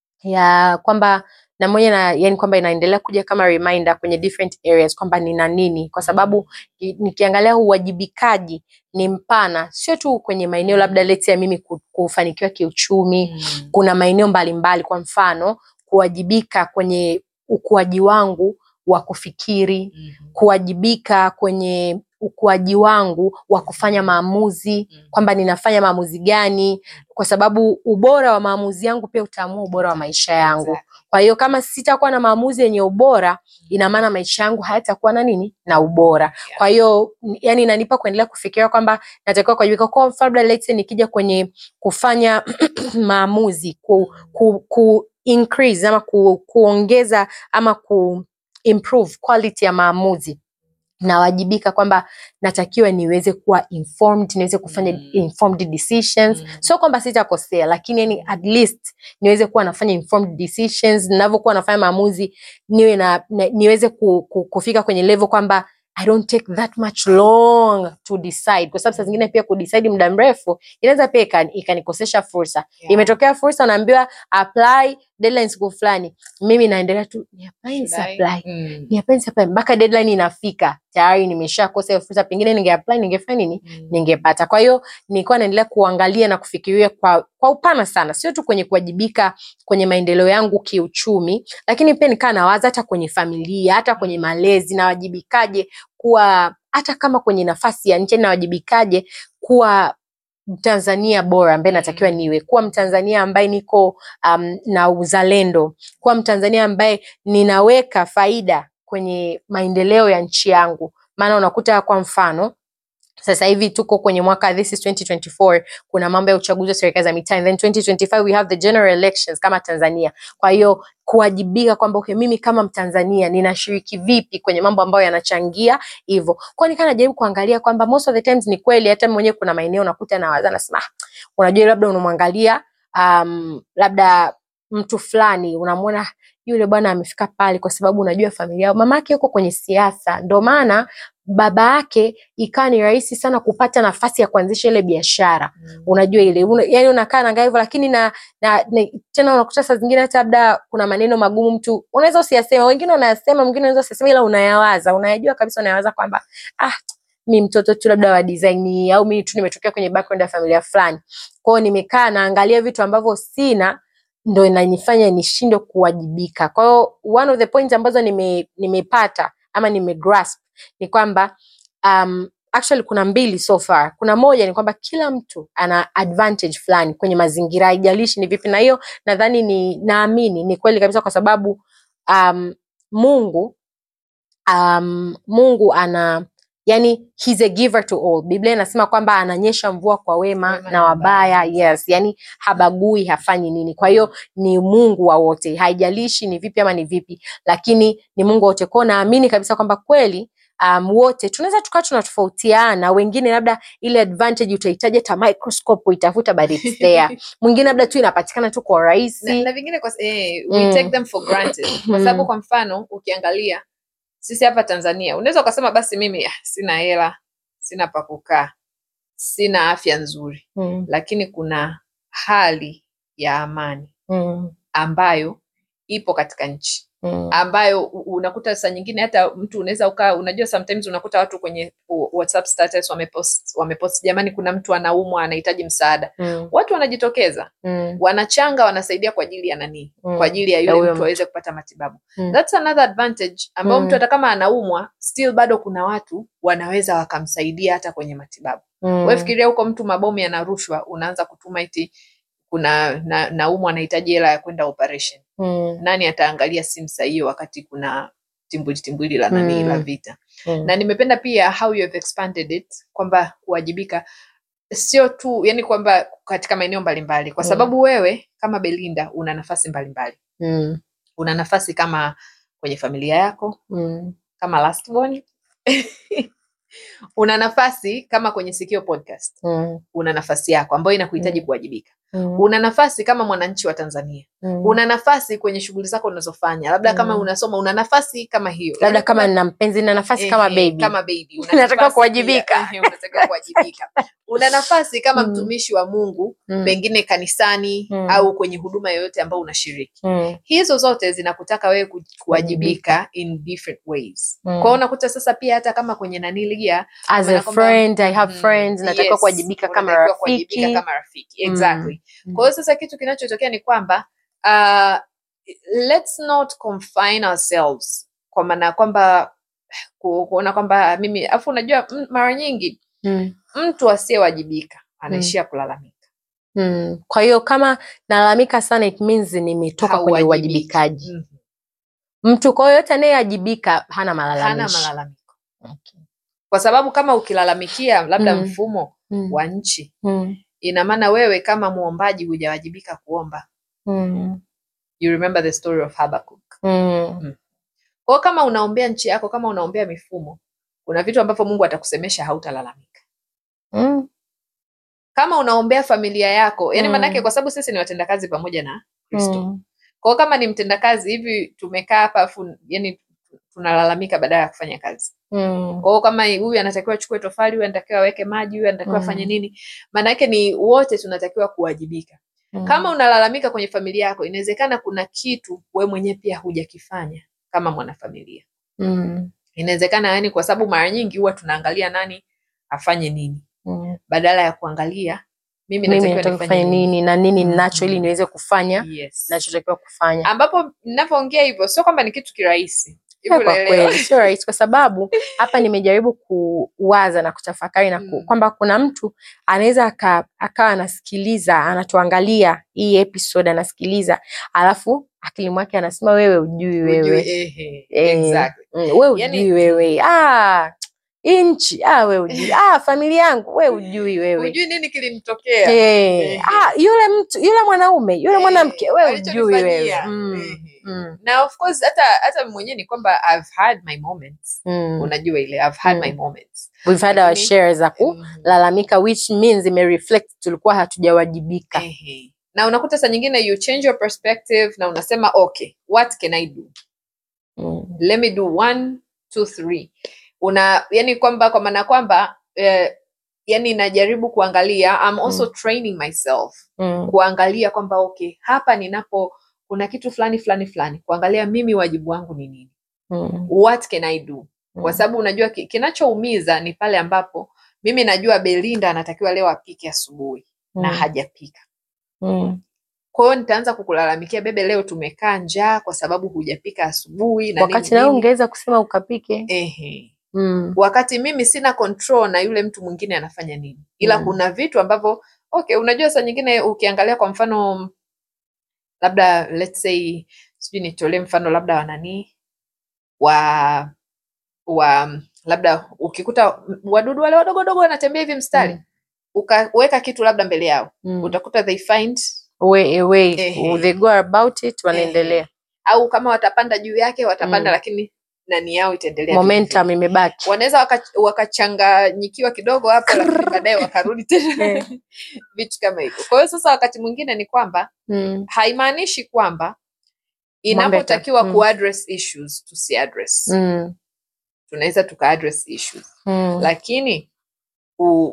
ya kwamba na moja na yani kwamba inaendelea kuja kama reminder kwenye different areas kwamba nina nini kwa sababu i- nikiangalia uwajibikaji ni mpana sio tu kwenye maeneo labda let's say mimi ku- kufanikiwa kiuchumi Mm. kuna maeneo mbalimbali kwa mfano kuwajibika kwenye ukuaji wangu wa kufikiri Mhm. kuwajibika kwenye ukuaji wangu wa kufanya maamuzi Mhm. kwamba ninafanya maamuzi gani kwa sababu ubora wa maamuzi yangu pia utaamua ubora wa maisha yangu Exactly. kwa hiyo kama sitakuwa na maamuzi yenye ubora ina maana maisha yangu hayatakuwa na nini na ubora kwa hiyo n- yani inanipa kuendelea kufikiria kwamba natakiwa kuwajibika kwa mfano labda let's say nikija kwenye kufanya maamuzi ku, ku, ku increase ama ku, kuongeza ama ku improve quality ya maamuzi nawajibika kwamba natakiwa niweze kuwa informed niweze kufanya Mm. informed decisions Mm. sio kwamba sitakosea lakini yani at least niweze kuwa nafanya informed decisions ninavyokuwa nafanya maamuzi niwe na, na niweze ku, ku, kufika kwenye level kwamba I don't take that much long to decide kwa sababu saa zingine pia kudecide muda mrefu inaweza pia ikani- ikanikosesha fursa Yeah. imetokea fursa unaambiwa apply deadline siku fulani mimi naendelea tu ni apply Should I? nisi-apply Mm. ni apply nisi-apply mpaka deadline inafika tayari nimeshakosa hiyo fursa pengine ninge apply ningefanya nini Mm. ningepata kwa hiyo nilikuwa naendelea kuangalia na kufikiria kwa, kwa upana sana sio tu kwenye kuwajibika kwenye maendeleo yangu kiuchumi lakini pia nikaa nawaza hata kwenye familia hata kwenye malezi nawajibikaje kuwa hata kama kwenye nafasi ya nje nawajibikaje kuwa mtanzania bora ambaye natakiwa Mm. niwe kuwa mtanzania ambaye niko um, na uzalendo kuwa mtanzania ambaye ninaweka faida kwenye maendeleo ya nchi yangu maana unakuta kwa mfano sasa hivi tuko kwenye mwaka this is 2024 kuna mambo ya uchaguzi wa serikali za mitaa and then 2025 we have the general elections kama tanzania kwa hiyo kuwajibika kwamba okay, mimi kama mtanzania ninashiriki vipi kwenye mambo ambayo yanachangia hivyo kwao nikaa najaribu kuangalia kwamba most of the times ni kweli hata mwenyewe kuna maeneo unakuta nawaza nasema "Ah, unajua labda unamwangalia um, labda mtu fulani unamwona yule bwana amefika pale kwa sababu unajua familia yao mamake yuko kwenye siasa ndo maana baba yake ikawa ni rahisi sana kupata nafasi ya kuanzisha ile biashara Mm. unajua ile una, yani unakaa naangaa hivyo lakini na, na, na tena unakuta saa zingine hata labda kuna maneno magumu mtu unaweza usiyasema wengine unayasema mwingine unaweza usiyasema ila unayawaza unayajua kabisa unayawaza kwamba ah mi mtoto tu labda wa design au mi tu nimetokea kwenye background ya familia fulani kwao nimekaa naangalia vitu ambavyo sina ndo inanifanya nishindwe kuwajibika kwa hiyo one of the points ambazo nime, nimepata ama nimegrasp ni kwamba um, actually kuna mbili so far kuna moja ni kwamba kila mtu ana advantage fulani kwenye mazingira haijalishi ni vipi na hiyo nadhani ni naamini ni kweli kabisa kwa sababu um, mungu um, mungu ana yani he's a giver to all biblia inasema kwamba ananyesha mvua kwa wema, Wema na na wabaya wabaya. yes yani habagui hafanyi nini kwa hiyo ni mungu wa wote haijalishi ni vipi ama ni vipi lakini ni mungu wa wote kwao naamini kabisa kwamba kweli um, wote tunaweza tukawa tunatofautiana wengine labda ile advantage utahitaji hata microscope uitafuta but it's there mwingine labda tu inapatikana tu kwa na, urahisi na vingine kwa, eh, we Mm. take them for granted kwa Mm. sababu kwa mfano ukiangalia sisi hapa Tanzania unaweza ukasema basi mimi ah, sina hela sina pa kukaa sina afya nzuri mm, lakini kuna hali ya amani mm, ambayo ipo katika nchi mm, ambayo u- unakuta saa nyingine hata mtu unaweza ukaa unajua sometimes unakuta watu kwenye u- whatsapp status wamepost wamepost jamani kuna mtu anaumwa anahitaji msaada mm, watu wanajitokeza mm, wanachanga wanasaidia kwa ajili ya nani Mm. kwa ajili ya Ya yule huyo mtu aweze kupata matibabu Mm. that's another advantage ambao Mm. mtu hata kama anaumwa still bado kuna watu wanaweza wakamsaidia hata kwenye matibabu mm, wewe fikiria huko mtu mabomu yanarushwa unaanza kutuma iti kuna na, naumwa anahitaji hela ya kwenda operation mm, nani ataangalia simu saa hiyo wakati kuna timbwili timbwili la nani Mm. la vita mm, na nimependa pia how you have expanded it kwamba kuwajibika sio tu yani kwamba katika maeneo mbalimbali kwa Mm. sababu wewe kama belinda una nafasi mbalimbali mm, una nafasi kama kwenye familia yako mm, kama last born una nafasi kama kwenye sikio podcast mm, una nafasi yako ambayo inakuhitaji Mm. kuwajibika mm, una nafasi kama mwananchi wa tanzania mm. una nafasi kwenye shughuli zako unazofanya labda kama Mm. unasoma una nafasi kama hiyo labda Yaani kama kuna- nina mpenzi na nafasi Ehe, kama baby kama baby una Unatakiwa nafasi kuwajibika. pia, ehe, unatakiwa kuwajibika una nafasi kama Mm. mtumishi wa mungu Mm, pengine kanisani Mm. au kwenye huduma yoyote ambayo unashiriki mm, hizo zote zinakutaka wewe ku- kuwajibika in different ways Mm. kwao unakuta sasa pia hata kama kwenye nanilia as a maana kwamba- friend i have friends natakiwa kuwajibika kama rafiki kama rafiki exactly Mm. kwa hiyo sasa kitu kinachotokea ni kwamba uh, let's not confine ourselves kwa maana ya kwamba ku- kuona kwamba mimi afu unajua m- mara nyingi Mm, mtu asiyewajibika anaishia kulalamika mm. kwa hiyo kama nalalamika sana it means nimetoka kwenye Hauwajibiki. uwajibikaji Mhm. mtu kwa hiyo yote anayewajibika hana hana malalamishi malalamiko okay. kwa sababu kama ukilalamikia labda Mm. mfumo mm. wa nchi Mm. ina maana wewe kama muombaji hujawajibika kuomba Mm. you remember the story of Habakkuk Mm. kwa hiyo kama unaombea nchi yako kama unaombea mifumo kuna vitu ambavyo mungu atakusemesha hautalalamika Mm. kama unaombea familia yako yani Mm. maanake kwa sababu sisi ni watendakazi pamoja na kristo Mm. kwa hiyo kama ni mtendakazi hivi tumekaa hapa afu yani tunalalamika badala ya kufanya kazi Mm. kwa hiyo kama huyu anatakiwa achukue tofali huyu anatakiwa aweke maji huyu anatakiwa Mm. afanye nini maana yake ni wote tunatakiwa kuwajibika Mm. kama unalalamika kwenye familia yako inawezekana kuna kitu we mwenyewe pia hujakifanya kama mwanafamilia Mm. inawezekana yani kwa sababu mara nyingi huwa tunaangalia nani afanye nini Mm. badala ya kuangalia mimi mimi natakiwa nataka nifanye kufanya nini na nini Mm. ninacho ili niweze kufanya yes. nachotakiwa kufanya ambapo ninavyoongea hivyo sio kwamba ni kitu kirahisi Hivi Eh, kwa unaelewa? kweli sio rahisi kwa sababu hapa nimejaribu kuwaza na kutafakari na ku, Mm. kwamba kuna mtu anaweza aka- akawa anasikiliza anatuangalia hii episode anasikiliza alafu akili mwake anasema wewe ujui Ujue, wewe ehe, Eh, exactly. mm, we ujui Yani- wewe ah, hii nchi ah, we ujui ah, familia yangu we ujui wewe hujui nini kilimtokea Eh, Ehe. ah, yule mtu yule mwanaume yule Eh, mwanamke we ujui alichonifanyia. wewe mm, Ehe. mm, na of course hata hata mwenyewe ni kwamba I've had my moments mm. unajua ile I've had Mm. my moments We've had our Lakini- share za Mhm. kulalamika which means imereflect tulikuwa hatujawajibika Ehe. na unakuta saa nyingine you change your perspective na unasema okay what can i do Mm. let me do one two three una yani kwamba kwa maana kwamba eh, yani najaribu kuangalia I'm also training myself Mm. kuangalia kwamba okay hapa ninapo kuna kitu fulani fulani fulani kuangalia mimi wajibu wangu ni nini Mm. what can i do kwa Mm. sababu unajua ki- kinachoumiza ni pale ambapo mimi najua belinda anatakiwa leo apike asubuhi na Mm. hajapika Mm. kwa hiyo nitaanza kukulalamikia bebe leo tumekaa njaa kwa sababu hujapika asubuhi na wakati nini, nawe nini. ungeweza kusema ukapike Ehe. mm. wakati mimi sina control na yule mtu mwingine anafanya nini ila Mm. kuna vitu ambavyo okay unajua saa nyingine ukiangalia kwa mfano labda let's say sijui nitolee mfano labda wa nani wa wa labda ukikuta wadudu wale wadogo dogo wanatembea hivi mstari Mm. ukaweka kitu labda mbele yao Mm. utakuta they find way, a way. Ehe. they go about it wanaendelea au kama watapanda juu yake watapanda Mm. lakini nani yao itaendelea vile momentum imebaki wanaweza waka- wakachanganyikiwa kidogo hapo lakini baadaye wakarudi tena Eh. vitu kama hivyo kwa hiyo sasa wakati mwingine ni kwamba mm. haimaanishi kwamba Mambo inapotakiwa yata- mm. kuaddress issues tusiaddress Mm. tunaweza tukaaddress issues Mm. lakini u,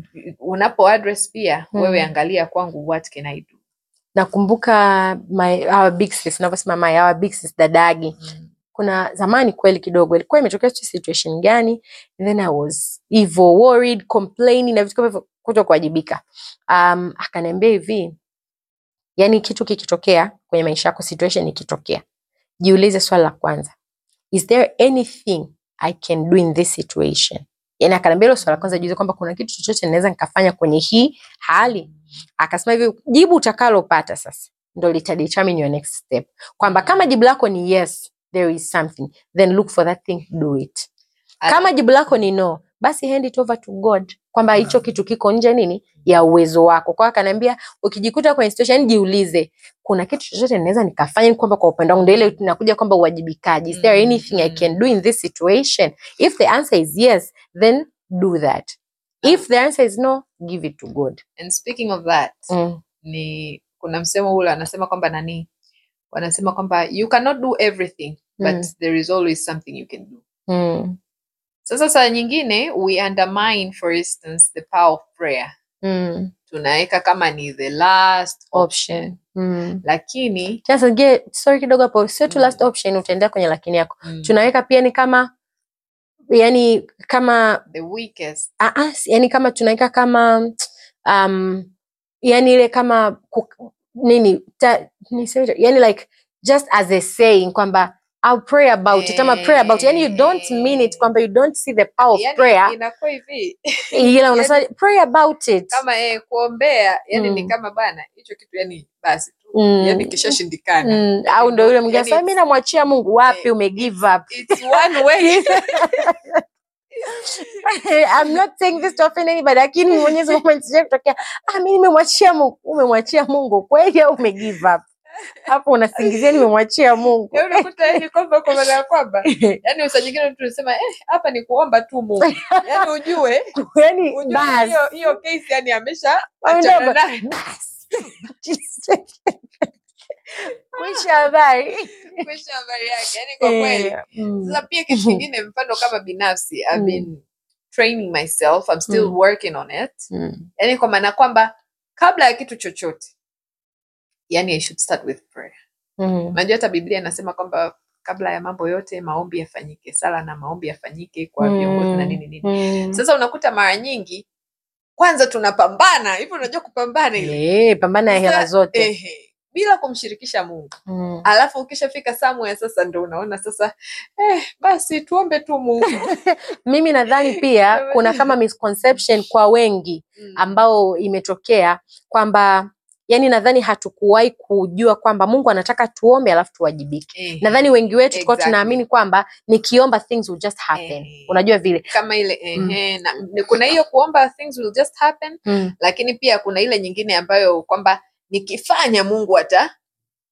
unapo address pia Mm. wewe angalia kwangu what can I do nakumbuka my our big sis unavyosema my our big sis dadagi kuna zamani kweli kidogo ilikuwa imetokea sijui situation gani and then I was evil worried complaining na vitu kama hivyo kuto kuwajibika um, akaniambia hivi yani kitu kikitokea kwenye maisha yako situation ikitokea jiulize swali la kwanza is there anything I can do in this situation yani akaniambia hilo swali la kwanza jiulize kwamba kuna kitu chochote naweza nikafanya kwenye hii hali akasema hivi jibu utakalopata sasa ndo litadetermine your next step kwamba kama jibu lako ni yes there is something then look for that thing do it kama jibu lako ni no basi hand it over to god kwamba hicho kitu kiko nje nini ya uwezo wako kwa hiyo akaniambia ukijikuta kwenye situation yani jiulize kuna kitu chochote naweza nikafanya kwamba kwa upande wangu ndio ile tunakuja kwamba uwajibikaji is there Mm, anything i mm. can do in this situation if the answer is yes then do that if the answer is no give it to god and speaking of that mm. ni kuna msemo ule anasema kwamba nani wanasema kwamba you cannot do everything but Mm. there is always something you can do Mm. sasa saa nyingine we undermine for instance the power of prayer Mm. tunaweka kama ni the last option option mm. lakini Sasa ngie sorry kidogo hapo sio tu Mm. last option utaendea kwenye lakini yako mm, tunaweka pia ni kama yani kama the weakest ah, ah, si- yani kama tunaweka kama um, yani ile kama ku, nini ta, niseme, yani like just as a saying kwamba I'll pray about it ama pray about it. Yani you don't mean it kwamba you don't see the power of yani prayer inakuwa hivi ila unasema pray about it kama eh, kuombea yani ni Mm. kama bana hicho kitu yani basi tu Mm. yani kishashindikana Mm, Yani au ndo yule don't- mwingine yani sasa mi it's- namwachia Mungu wapi eh, umegive up it's one way I'm not saying this to offend anybody, lakini Mwenyezi Mungu amenisaidia kutokea, ah, mimi nimemwachia Mungu. Umemwachia Mungu kweli au umegive up? Hapo unasingizia nimemwachia Mungu. Ya unakuta yani kwamba kwa maana ya kwamba yani saa nyingine mtu unasema eh, hapa ni kuomba tu Mungu yani ujue Yaani ujue basi. hiyo hiyo case yani amesha Au achana ndio, nayo basi. Mwisho wa habari. kuisha habari yake yani kwa kweli Eh, mm, sasa pia kitu kingine mfano kama binafsi I've Mm. been training myself I'm still Mm. working on it mm, yani kwa maana kwamba kabla ya kitu chochote yani I should start with prayer mm, unajua hata biblia inasema kwamba kabla ya mambo yote maombi yafanyike sala na maombi yafanyike kwa viongozi na nini nini mm. sasa unakuta mara nyingi kwanza tunapambana hivyo unajua kupambana ile Eh, pambana ya hela Sasa, zote. ehe, bila kumshirikisha mungu Mm. alafu ukishafika somewhere sasa ndo unaona sasa eh, basi tuombe tu mungu Mimi nadhani pia kuna kama misconception kwa wengi Mm. ambao imetokea kwamba yani nadhani hatukuwahi kujua kwamba Mungu anataka tuombe alafu tuwajibike. Ehe, Nadhani wengi wetu tulikuwa Exactly. tunaamini kwamba nikiomba things will just happen. Ehe. Unajua vile. kama ile ehe, na, kuna hiyo kuomba things will just happen Mm. lakini pia kuna ile nyingine ambayo kwamba nikifanya mungu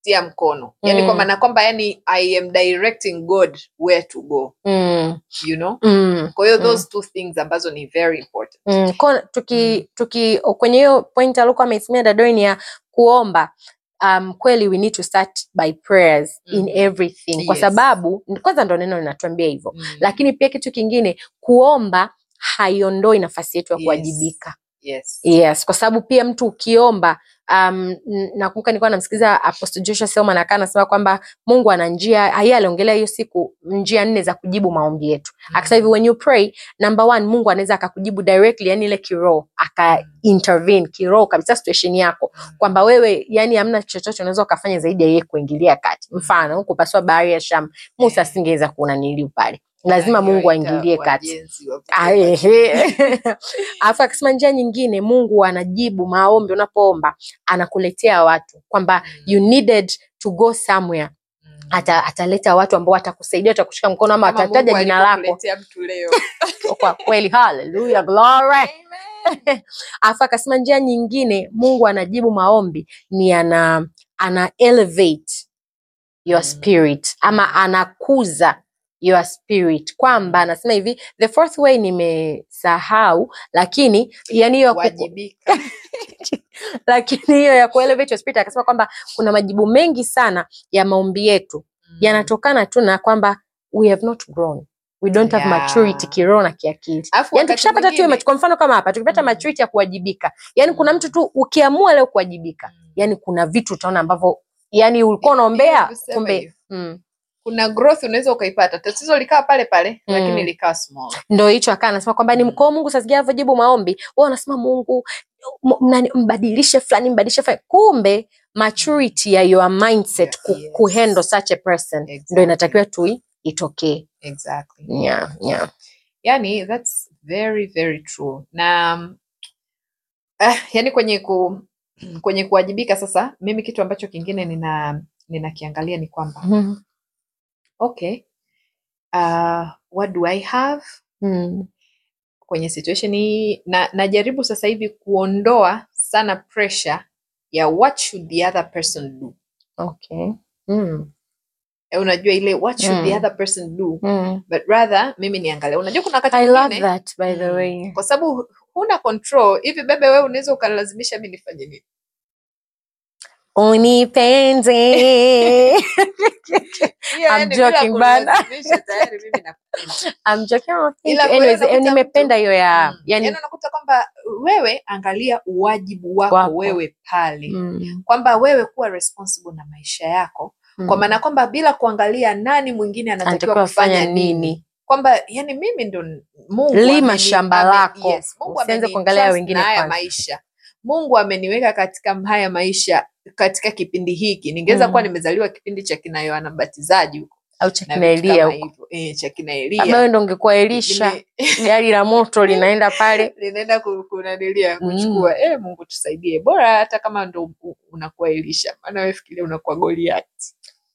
tia mkono yani Mm. kwa maana kwamba yani i am directing god where to go mm, you know mm. kwa hiyo Mm. those two things ambazo ni very important Mm, ko, tuki, tuki kwenye hiyo point alikuwa ameisimia dadoi ni ya kuomba um, kweli we need to start by prayers in Mhm. everything kwa Yes. sababu kwanza ndo neno linatuambia hivyo Mm. lakini pia kitu kingine kuomba haiondoi nafasi yetu ya Yes. kuwajibika yes yes kwa sababu pia mtu ukiomba um, n- nakumbuka nilikuwa namsikiliza apostle joshua selman akaa anasema kwamba mungu ana njia yeye aliongelea hiyo siku njia nne za kujibu maombi yetu akasema hivi when you pray number one mungu anaweza akakujibu directly yani ile kiroho aka intervene kiroho kabisa situation yako kwamba wewe yani hamna chochote unaweza ukafanya zaidi ya yeye kuingilia kati mfano kupasua bahari ya sham musa Eh. asingeweza kuona niliu pale lazima mungu Akiwaita aingilie kati wajenzi wa Ah, kutoka ehe. alafu akasema njia nyingine mungu anajibu maombi unapoomba anakuletea watu kwamba you needed to go somewhere Mm. ata, ataleta watu ambao watakusaidia watakushika mkono ama Kama watataja Mungu jina lako alivyokuletea mtu leo kwa kweli haleluya glory alafu akasema njia nyingine mungu anajibu maombi ni ana ana elevate your Mm. spirit ama anakuza your spirit kwamba anasema hivi the fourth way nimesahau lakini yani hiyo ya ku- wajibika lakini hiyo ya kuelevate your spirit akasema kwamba kuna majibu mengi sana ya maombi yetu Mm. yanatokana tu na kwamba we have not grown we don't have Yeah. maturity kiroho na kiakili Alafu yani wakati tukishapata tu hiyo mwingine- mach- kwa mfano kama hapa tukipata Mm. maturity ya kuwajibika yani kuna mtu tu ukiamua leo kuwajibika Mm. yani kuna vitu utaona ambavyo yani ulikuwa Ni- unaombea ni kusema kumbe hivyo. mm. kuna growth unaweza ukaipata tatizo likaa pale pale Mm. lakini likaa small ndo hicho akaa anasema kwamba ni Mm. mkoo mungu sasikia avyojibu maombi wao anasema mungu m- mnani- mbadilishe fulani mbadilishe fulani kumbe maturity ya your mindset ku, Yeah, kuhandle yes. such a person Exactly. ndo inatakiwa tu itokee exactly yeah, yeah. yani that's very very true na mm, ah, yani kwenye ku kwenye kuwajibika sasa mimi kitu ambacho kingine nina ninakiangalia ni kwamba Mhm. okay uh, what do i have Mm. kwenye situation hii na najaribu sasa hivi kuondoa sana pressure ya what should the other person do okay mm. Eh, unajua ile what should the Mm. other person do Mm. but rather mimi niangalia unajua kuna wakati i love mwingine that by the Mm. way kwa sababu huna control hivi bebe wewe unaweza ukalazimisha mi nifanye nini unipende Hiyo I'm yani bila joking bana. kulazimisha tayari mimi nakupenda. I'm joking, oh, thank Ila you. kwa hiyo Anyways, eh, unakuta nimependa mtu- hiyo ya Mm. yani Yaani unakuta kwamba wewe angalia uwajibu wako Wako. wewe pale mm. kwamba wewe kuwa responsible na maisha yako kwa Mm. maana kwamba bila kuangalia nani mwingine anatakiwa Anatakiwa kufanya kufanya nini nini kwamba yani mimi ndo Mungu Lima ameni- shamba ame- lako. yes, Mungu Usianze ameni kuangalia trust wengine na haya kwanza. maisha Mungu ameniweka katika haya maisha katika kipindi hiki ningeweza Mm. kuwa nimezaliwa kipindi cha kina Yohana Mbatizaji huko au cha na kina vitu Elia kama huko hivyo eh, cha kina labda wewe Elia ndo ungekuwa Elisha Lime- gari la moto linaenda pale linaenda ku- kunanilia Mm. kuchukua eh, Mungu tusaidie bora hata kama ndo u- unakuwa Elisha maana wewe fikiria unakuwa Goliath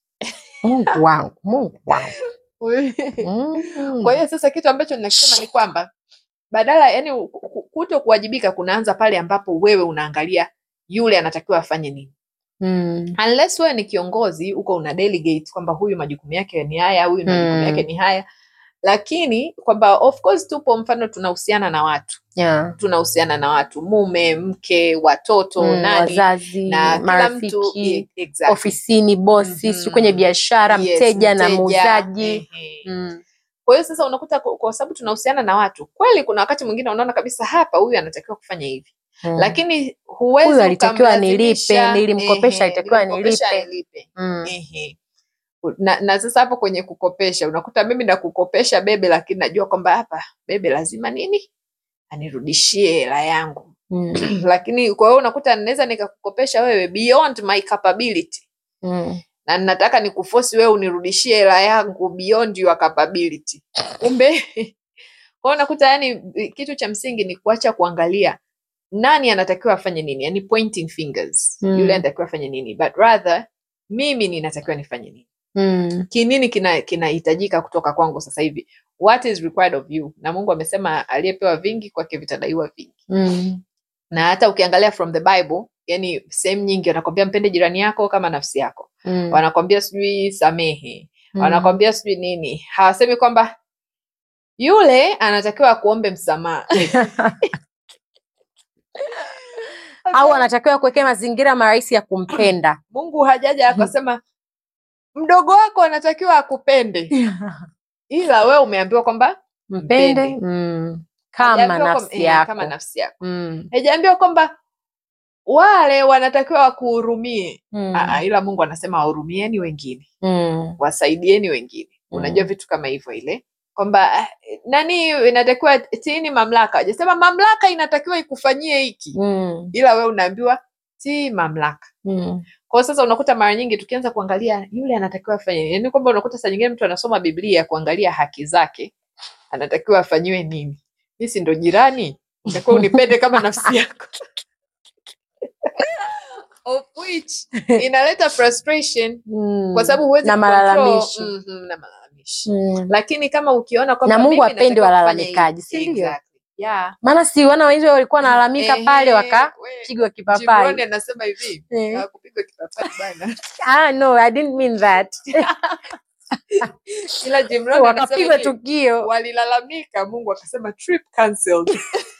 Mungu wangu Mungu wangu mm. Kwa hiyo sasa kitu ambacho ninakisema ni kwamba badala yani kuto kuwajibika kunaanza pale ambapo wewe unaangalia yule anatakiwa afanye nini. mm. Unless wewe ni kiongozi uko una delegate kwamba huyu majukumu yake ni haya, huyu majukumu Mm. yake ni haya, lakini kwamba of course tupo mfano tunahusiana na watu, yeah. tunahusiana na watu, mume, mke, watoto, mm. nani wazazi na kila mtu marafiki e- exactly. ofisini bosi Mhm. sijui kwenye biashara Yes, mteja na mteja, muuzaji ehe. mm. Kwa hiyo sasa unakuta kwa kwa sababu tunahusiana na watu kweli, kuna wakati mwingine unaona kabisa hapa huyu anatakiwa kufanya hivi mm. lakini huwezi Huyu alitakiwa ukamlazimisha, nilipe, nilimkopesha, ehe, alitakiwa nilimkopesha nilipe. nilipe. mm. Ehe. Na, na sasa hapo kwenye kukopesha unakuta mimi nakukopesha bebe, lakini najua kwamba hapa bebe lazima nini anirudishie hela yangu Mm. lakini kwa hiyo unakuta naweza nikakukopesha wewe beyond my capability Mm. na nataka nikufosi wewe unirudishie hela yangu beyond your capability. Kumbe kwa hiyo unakuta yani, kitu cha msingi ni kuacha kuangalia nani anatakiwa afanye nini, yani pointing fingers, Mm. yule anatakiwa afanye nini, but rather mimi ninatakiwa nifanye nini, Mm. kinini kina kinahitajika kutoka kwangu sasa hivi, what is required of you. Na Mungu amesema aliyepewa vingi kwake vitadaiwa vingi Mm. na hata ukiangalia from the bible yani sehemu nyingi wanakwambia mpende jirani yako kama nafsi yako Mm. wanakwambia sijui samehe Mm. wanakwambia sijui nini hawasemi kwamba yule anatakiwa akuombe msamaha au anatakiwa kuwekea mazingira marahisi ya kumpenda mungu hajaja akasema mdogo wako anatakiwa akupende ila we umeambiwa kwamba mpende Mpende. mm. kama hajaambiwa kwamba- nafsi eh, yako kama nafsi yako Mm. hajaambiwa kwamba wale wanatakiwa wakuhurumie Mm. Aa, ila mungu anasema wahurumieni wengine Mm. wasaidieni wengine Mm. unajua vitu kama hivyo ile kwamba ah, nani inatakiwa tiini mamlaka ajasema mamlaka inatakiwa ikufanyie hiki Mm. ila we unaambiwa tii mamlaka Mm. kwao sasa unakuta mara nyingi tukianza kuangalia yule anatakiwa afanye nini yaani kwamba unakuta saa nyingine mtu anasoma biblia kuangalia haki zake anatakiwa afanyiwe nini mi si ndo jirani utakiwa unipende kama nafsi yako of which inaleta frustration Mm. kwa sababu huwezi na control- malalamishi Mhm, na malalamishi Mm. lakini kama ukiona kwamba Na Mungu mimi hapendi natakiwa kufanya walalamikaji, hivi. si ndio? Exactly. Yeah. maana si wana wengi walikuwa wanalalamika pale Ehe, wakapigwa we, kipapai Jibroni anasema hivi Eh. hawakupigwa kipapai bana ah, no I didn't mean that ila Jimroni anasema wakapigwa hivi, tukio walilalamika mungu akasema trip cancelled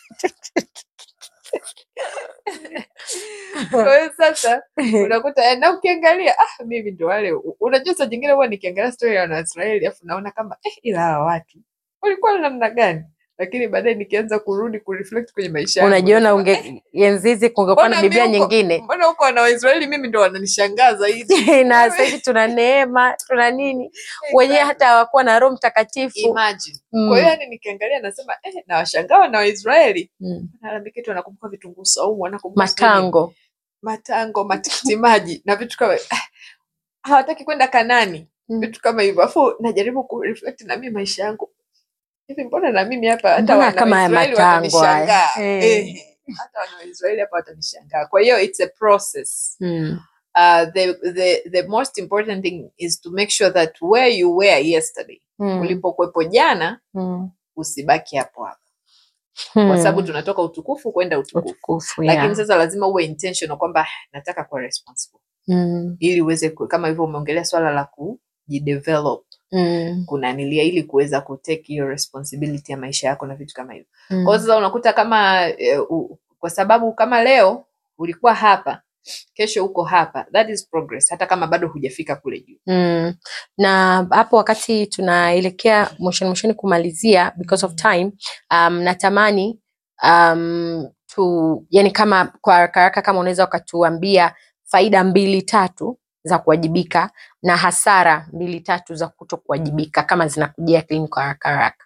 kwa hiyo sasa unakuta na ukiangalia ah, mimi ndo wale u- unajua saa jingine huwa nikiangalia stori ya wanaisraeli afu naona kama eh, ila hawa watu walikuwa na namna gani lakini baadaye nikianza kurudi kureflect kwenye maisha yangu, unajiona nasema, unge enzizi kungekuwa na mbona biblia mi huko- nyingine mbona huko wana waisraeli mimi ndo wananishangaa zaidi na sasa hivi tuna neema tuna nini wenyewe hata hawakuwa na roho mtakatifu Imagine. Mm. kwa hiyo yani nikiangalia nasema eh, na washangaa na waisraeli Mm. nalalamika tu wanakumbuka vitunguu saumu wanakumbuka sijui matango matango matikiti maji na vitu kama ah, hawataki kwenda kanani Mm. vitu kama hivyo afu najaribu kureflect na mimi maisha yangu hivi mbona na mimi hapa hata Mbona wana kama haya Waisraeli matango haya? watanishangaa Eh. Eh, hata wana Waisraeli hapa watanishangaa kwa hiyo it's a process mm. uh, the, the, the most important thing is to make sure that where you were yesterday Mm. ulipokuwepo jana Mm. usibaki hapo hapo kwa sababu tunatoka utukufu kwenda utukufu utukufu lakini yeah. sasa lazima uwe intentional kwamba nataka kuwa responsible mm. ili uweze ku- kama hivyo umeongelea swala la kujidevelop Mm. kunanilia ili kuweza kutake hiyo responsibility ya maisha yako na vitu kama hivyo Mm. kwa hiyo sasa unakuta kama e, u, kwa sababu kama leo ulikuwa hapa kesho uko hapa that is progress hata kama bado hujafika kule juu Mm. na hapo wakati tunaelekea mwishoni mwishoni kumalizia because of time um, natamani um, tu yani kama kwa haraka haraka kama unaweza ukatuambia faida mbili tatu za kuwajibika na hasara mbili tatu za kuto kuwajibika kama zinakujia akilini kwa haraka haraka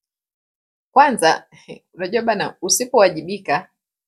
kwanza unajua bana usipowajibika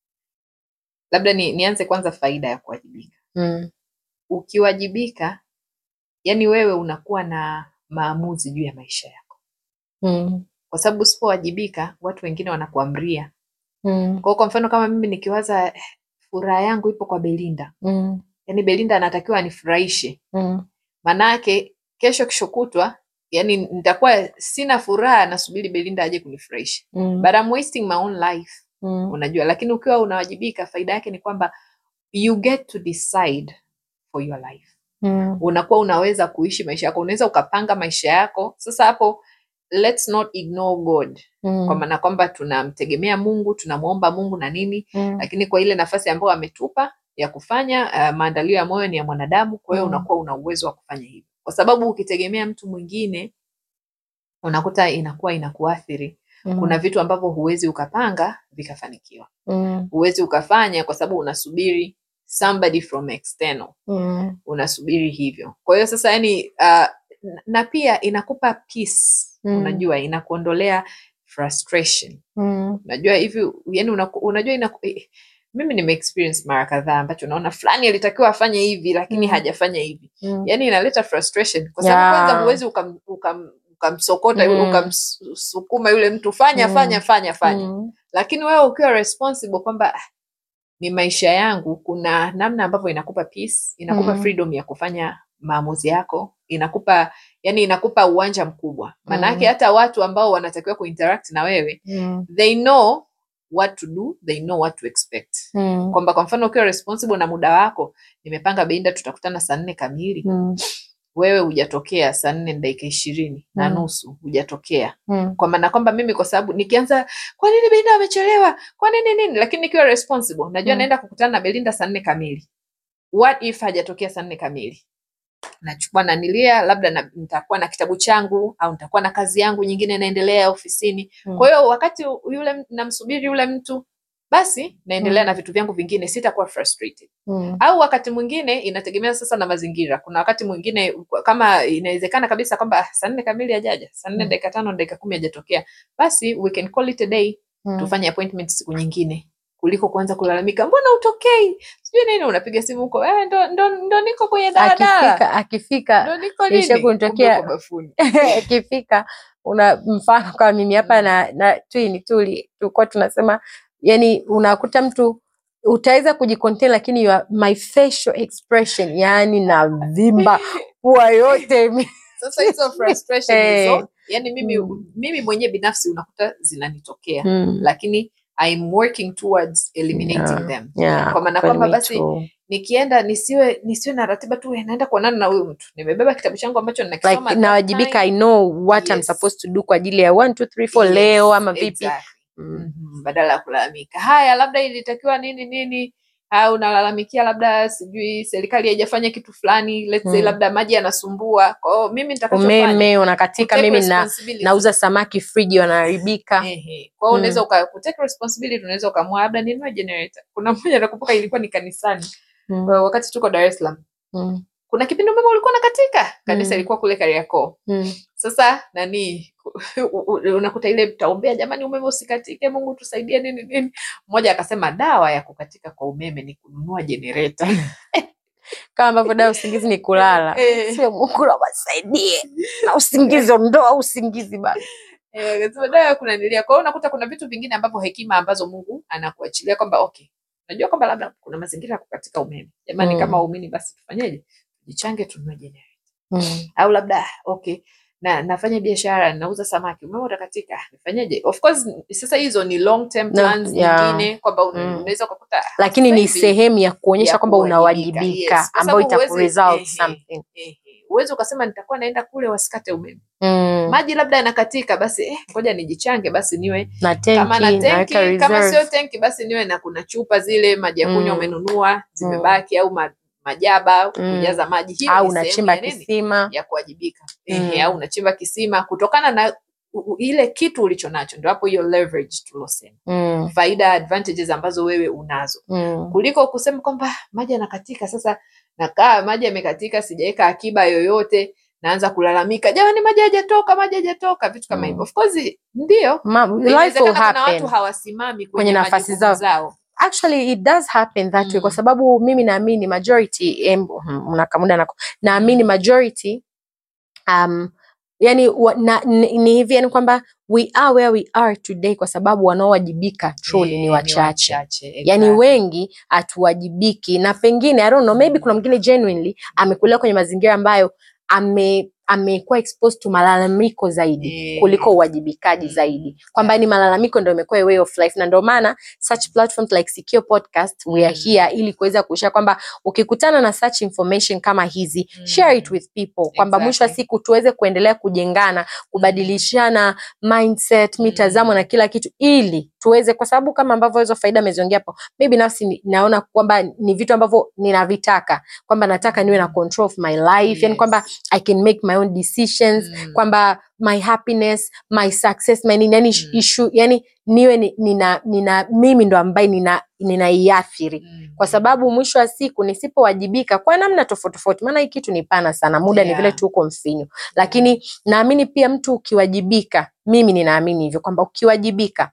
labda ni, nianze kwanza faida ya kuwajibika mm. ukiwajibika yani wewe unakuwa na maamuzi juu ya maisha yako Mm. kwa sababu usipowajibika watu wengine wanakuamria Mm. kwa hiyo kwa mfano kama mimi nikiwaza eh, furaha yangu ipo kwa belinda Mm. yani belinda anatakiwa anifurahishe Mm. maanaake kesho kesho kutwa yani nitakuwa sina furaha nasubiri belinda aje kunifurahisha Mm. but I'm wasting my own life Mm. unajua lakini ukiwa unawajibika faida yake ni kwamba you get to decide for your life Mm. unakuwa unaweza kuishi maisha yako unaweza ukapanga maisha yako sasa hapo let's not ignore god Mm. kwa maana kwamba tunamtegemea mungu tunamwomba mungu na nini Mm. lakini kwa ile nafasi ambayo ametupa ya kufanya uh, maandalio ya moyo ni ya mwanadamu kwa hiyo Mm. unakuwa una uwezo wa kufanya hivyo kwa sababu ukitegemea mtu mwingine unakuta inakuwa inakuathiri Mm. kuna vitu ambavyo huwezi ukapanga vikafanikiwa Mm. huwezi ukafanya kwa sababu unasubiri somebody from external Mm. unasubiri hivyo kwa hiyo sasa yani uh, na pia inakupa peace Mm. unajua inakuondolea frustration Mm. unajua hivi yani unaku, unajua inaku, eh, mimi nime experience mara kadhaa ambacho naona fulani alitakiwa afanye hivi lakini Mm. hajafanya hivi Mm. yani inaleta frustration kwa sababu Yeah. kwanza huwezi ukam, ukam, ukamsokota Mm. ukamsukuma yule mtu fanya Mm. fanya fanya fanya Mm. lakini wewe ukiwa responsible kwamba "Ah, ni maisha yangu kuna namna ambavyo inakupa peace inakupa Mm. freedom ya kufanya maamuzi yako inakupa yani inakupa uwanja mkubwa maanake Mm. hata watu ambao wanatakiwa kuinteract na wewe Mm. they know what to do they know what to expect Mm. kwamba kwa mfano ukiwa responsible na muda wako nimepanga Belinda tutakutana saa nne kamili Mm. wewe hujatokea saa nne na dakika ishirini na Mm. nusu hujatokea Mm. kwa maana kwamba mimi kwa sababu nikianza kwa nini Belinda amechelewa kwa nini nini lakini nikiwa responsible najua Mm. naenda kukutana na Belinda saa nne kamili what if hajatokea saa nne kamili nachukua nanilia labda na, nitakuwa na kitabu changu au nitakuwa na kazi yangu nyingine inaendelea ofisini Mm. kwa hiyo wakati yule m- namsubiri yule mtu basi naendelea Mm. na vitu vyangu vingine sitakuwa frustrated Mm. au wakati mwingine inategemea sasa na mazingira kuna wakati mwingine kama inawezekana kabisa kwamba "Ah, saa nne kamili hajaja saa nne Mm. dakika tano dakika kumi hajatokea basi we can call it a day Mm. tufanye appointment siku nyingine kuliko kuanza kulalamika mbona utokei sijui nini unapiga simu huko eh, ndo, ndo, ndo niko kwenye daladala akifika akifika ndo niko Ilisha nini kunitokea- Kumbe uko bafuni akifika una mfano kama mimi hapa Mm. na, na twini tuli tulikuwa tunasema yani unakuta mtu utaweza kujicontain lakini your, my facial expression yani na vimba pua yote ime- sasa hizo frustration Eh. hizo yani mimi Mm. mimi mwenyewe binafsi unakuta zinanitokea Mm. lakini I'm working towards eliminating Yeah. them Yeah, kwa maana kweli kwamba me basi too. nikienda nisiwe nisiwe na ratiba tu "Eh, naenda kuonana na huyu mtu nimebeba kitabu changu ambacho ninakisoma like at that nawajibika i time." know what I'm Yes. supposed to do kwa ajili ya one two three four Yes, leo ama vipi exactly. mm. Mhm, badala ya kulalamika haya labda ilitakiwa nini nini au unalalamikia labda sijui serikali haijafanya kitu fulani let's say Mm. labda maji yanasumbua kwa hiyo mimi nitakachofanya umeme unakatika kutake mimi na, responsibility. nauza samaki friji wanaharibika Ehe. Kwa hiyo unaweza uka kutake responsibility unaweza ukamua labda ninunue generator. Kuna mmoja nakumbuka ilikuwa ni kanisani Mm. Kwa wakati tuko Dar es Salaam. Mm. Kuna kipindi umeme ulikuwa unakatika. Kanisa Mm. ilikuwa kule Kariakoo. Mm. Sasa nani u- u- unakuta ile taombea jamani umeme usikatike Mungu tusaidie nini nini. Mmoja akasema dawa ya kukatika kwa umeme ni kununua generator. kama ambavyo dawa usingizi ni kulala Eh. sio mungu nawasaidie na usingizi ondoa usingizi bana Eh, akasema dawa ya kunanilia. Kwa hiyo unakuta kuna vitu vingine ambavyo hekima ambazo Mungu anakuachilia kwamba okay. Najua kwamba labda kuna mazingira ya kukatika umeme. Jamani Mm. kama waumini basi tufanyeje? Jichange tununue generator. mm. au labda okay na nafanya biashara nauza samaki umeme utakatika nifanyeje of course sasa hizo ni long term No, plans yeah. nyingine kwamba un- Mm. unaweza ukakuta lakini sasa ni hivi, sehemu ya kuonyesha ya kwamba kuwajibika, unawajibika yes. Kwa ambayo sababu huwezi- itakuresult ehe. something ehe, uwezi ukasema nitakuwa naenda kule wasikate umeme mm. maji labda yanakatika basi eh, ngoja nijichange basi niwe na kama na tenki naweka tenki kama sio reserve tenki basi niwe na kuna chupa zile maji ya kunywa Mm. umenunua zimebaki au ma, majaba Mm. kujaza maji hiyo au ni sehemu unachimba ya nini? kisima ya kuwajibika Mm. Ehe, au unachimba kisima kutokana na u- u- ile kitu ulicho nacho ndo hapo hiyo leverage tulosema mm. faida advantages ambazo wewe unazo Mm. kuliko kusema kwamba "Ah, maji yanakatika sasa nakaa maji yamekatika sijaweka akiba yoyote naanza kulalamika jamani maji hajatoka maji hajatoka vitu kama Mm. hivyo of course ndio Ma, life will inawezekana kuna happen watu hawasimami kwenye, Kwenye nafasi majukumu zao. zao actually it does happen that way kwa Mm. sababu mimi naamini majority em, hmm, unakamuda nako naamini majority um, yani wa, na, ni, ni hivi yani kwamba we are where we are today kwa sababu wanaowajibika truly Eh, ni wachache wachache, yani exactly. wengi hatuwajibiki na pengine I don't know, maybe kuna mwingine genuinely amekulia kwenye mazingira ambayo ame amekuwa exposed to malalamiko zaidi Eh. kuliko uwajibikaji Mm. zaidi kwamba ni malalamiko ndo imekuwa a way of life na ndio maana such platforms like Secure Podcast we are Mm. here ili kuweza kushare kwamba ukikutana na such information kama hizi Mm. share it with people kwamba mwisho wa Exactly. siku tuweze kuendelea kujengana kubadilishana mindset Mm. mitazamo na kila kitu ili tuweze kwa sababu kama ambavyo hizo faida ameziongea hapo mi binafsi ni- naona kwamba ni vitu ambavyo ninavitaka kwamba nataka niwe na control of my life yani Yes. kwamba i can make my own decisions Mm. kwamba my happiness my success my nini yani Mm. issue yani niwe ni- nina, nina mimi ndo ambaye nina ninaiathiri Mm. kwa sababu mwisho wa siku nisipowajibika kwa namna tofauti tofauti maana hii kitu ni pana sana muda ni Yeah. vile tu uko mfinyu lakini naamini pia mtu ukiwajibika mimi ninaamini hivyo kwamba ukiwajibika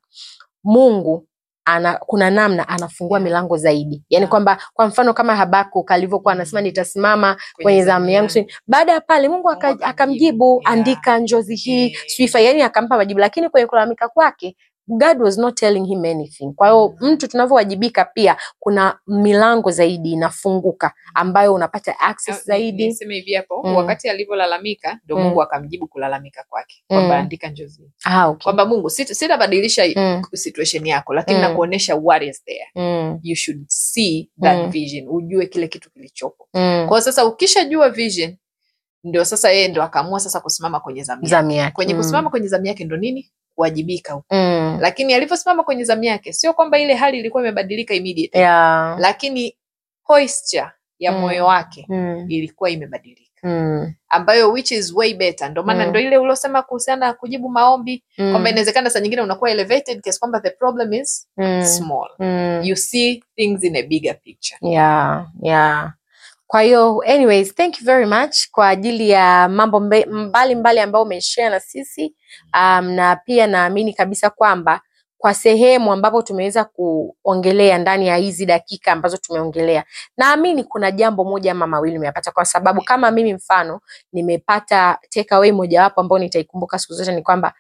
mungu ana, kuna namna anafungua Yeah. milango zaidi yaani Yeah. kwamba kwa mfano kama habakuk alivyokuwa anasema Mm. nitasimama kwenye zamu yangu sijui- baada ya pale mungu aka- Mungu akamjibu. akamjibu Yeah. andika njozi hii Yeah. swifa yani akampa majibu lakini kwenye kulalamika kwake god was not telling him anything kwa hiyo Mm. mtu tunavyowajibika pia kuna milango zaidi inafunguka ambayo unapata access Ah, ni- zaidi niseme hivi hapo Mm. wakati alivyolalamika ndo Mm. mungu akamjibu kulalamika kwake kwamba Mm. andika njozi ah, okay. kwamba mungu sit- sitabadilisha mm, situation yako lakini Mm. nakuonyesha what is there mm, you should see that Mm. vision ujue kile kitu kilichopo mm. kwa hiyo sasa ukishajua vision ndio sasa yeye ndo akaamua sasa kusimama kwenye zamu yake. zamu yake kwenye mm. kusimama kwenye zamu yake ndo nini kuwajibika huko mm. lakini alivyosimama kwenye zamu yake sio kwamba ile hali ilikuwa imebadilika immediately yeah. lakini posture ya Mm. moyo wake mm. ilikuwa imebadilika Mm. ambayo which is way better ndo maana Mm. ndo ile uliosema kuhusiana na kujibu maombi Mm. kwamba inawezekana saa nyingine unakuwa elevated kiasi kwamba the problem is Mm. small Mm. you see things in a bigger picture yeah yeah kwa hiyo anyways thank you very much kwa ajili ya mambo mbe- mbalimbali ambayo umeshare na sisi um, na pia naamini kabisa kwamba kwa sehemu ambapo tumeweza kuongelea ndani ya hizi dakika ambazo tumeongelea naamini kuna jambo moja ama mawili umeyapata kwa sababu kama mimi mfano nimepata takeaway mojawapo ambayo nitaikumbuka siku zote ni kwamba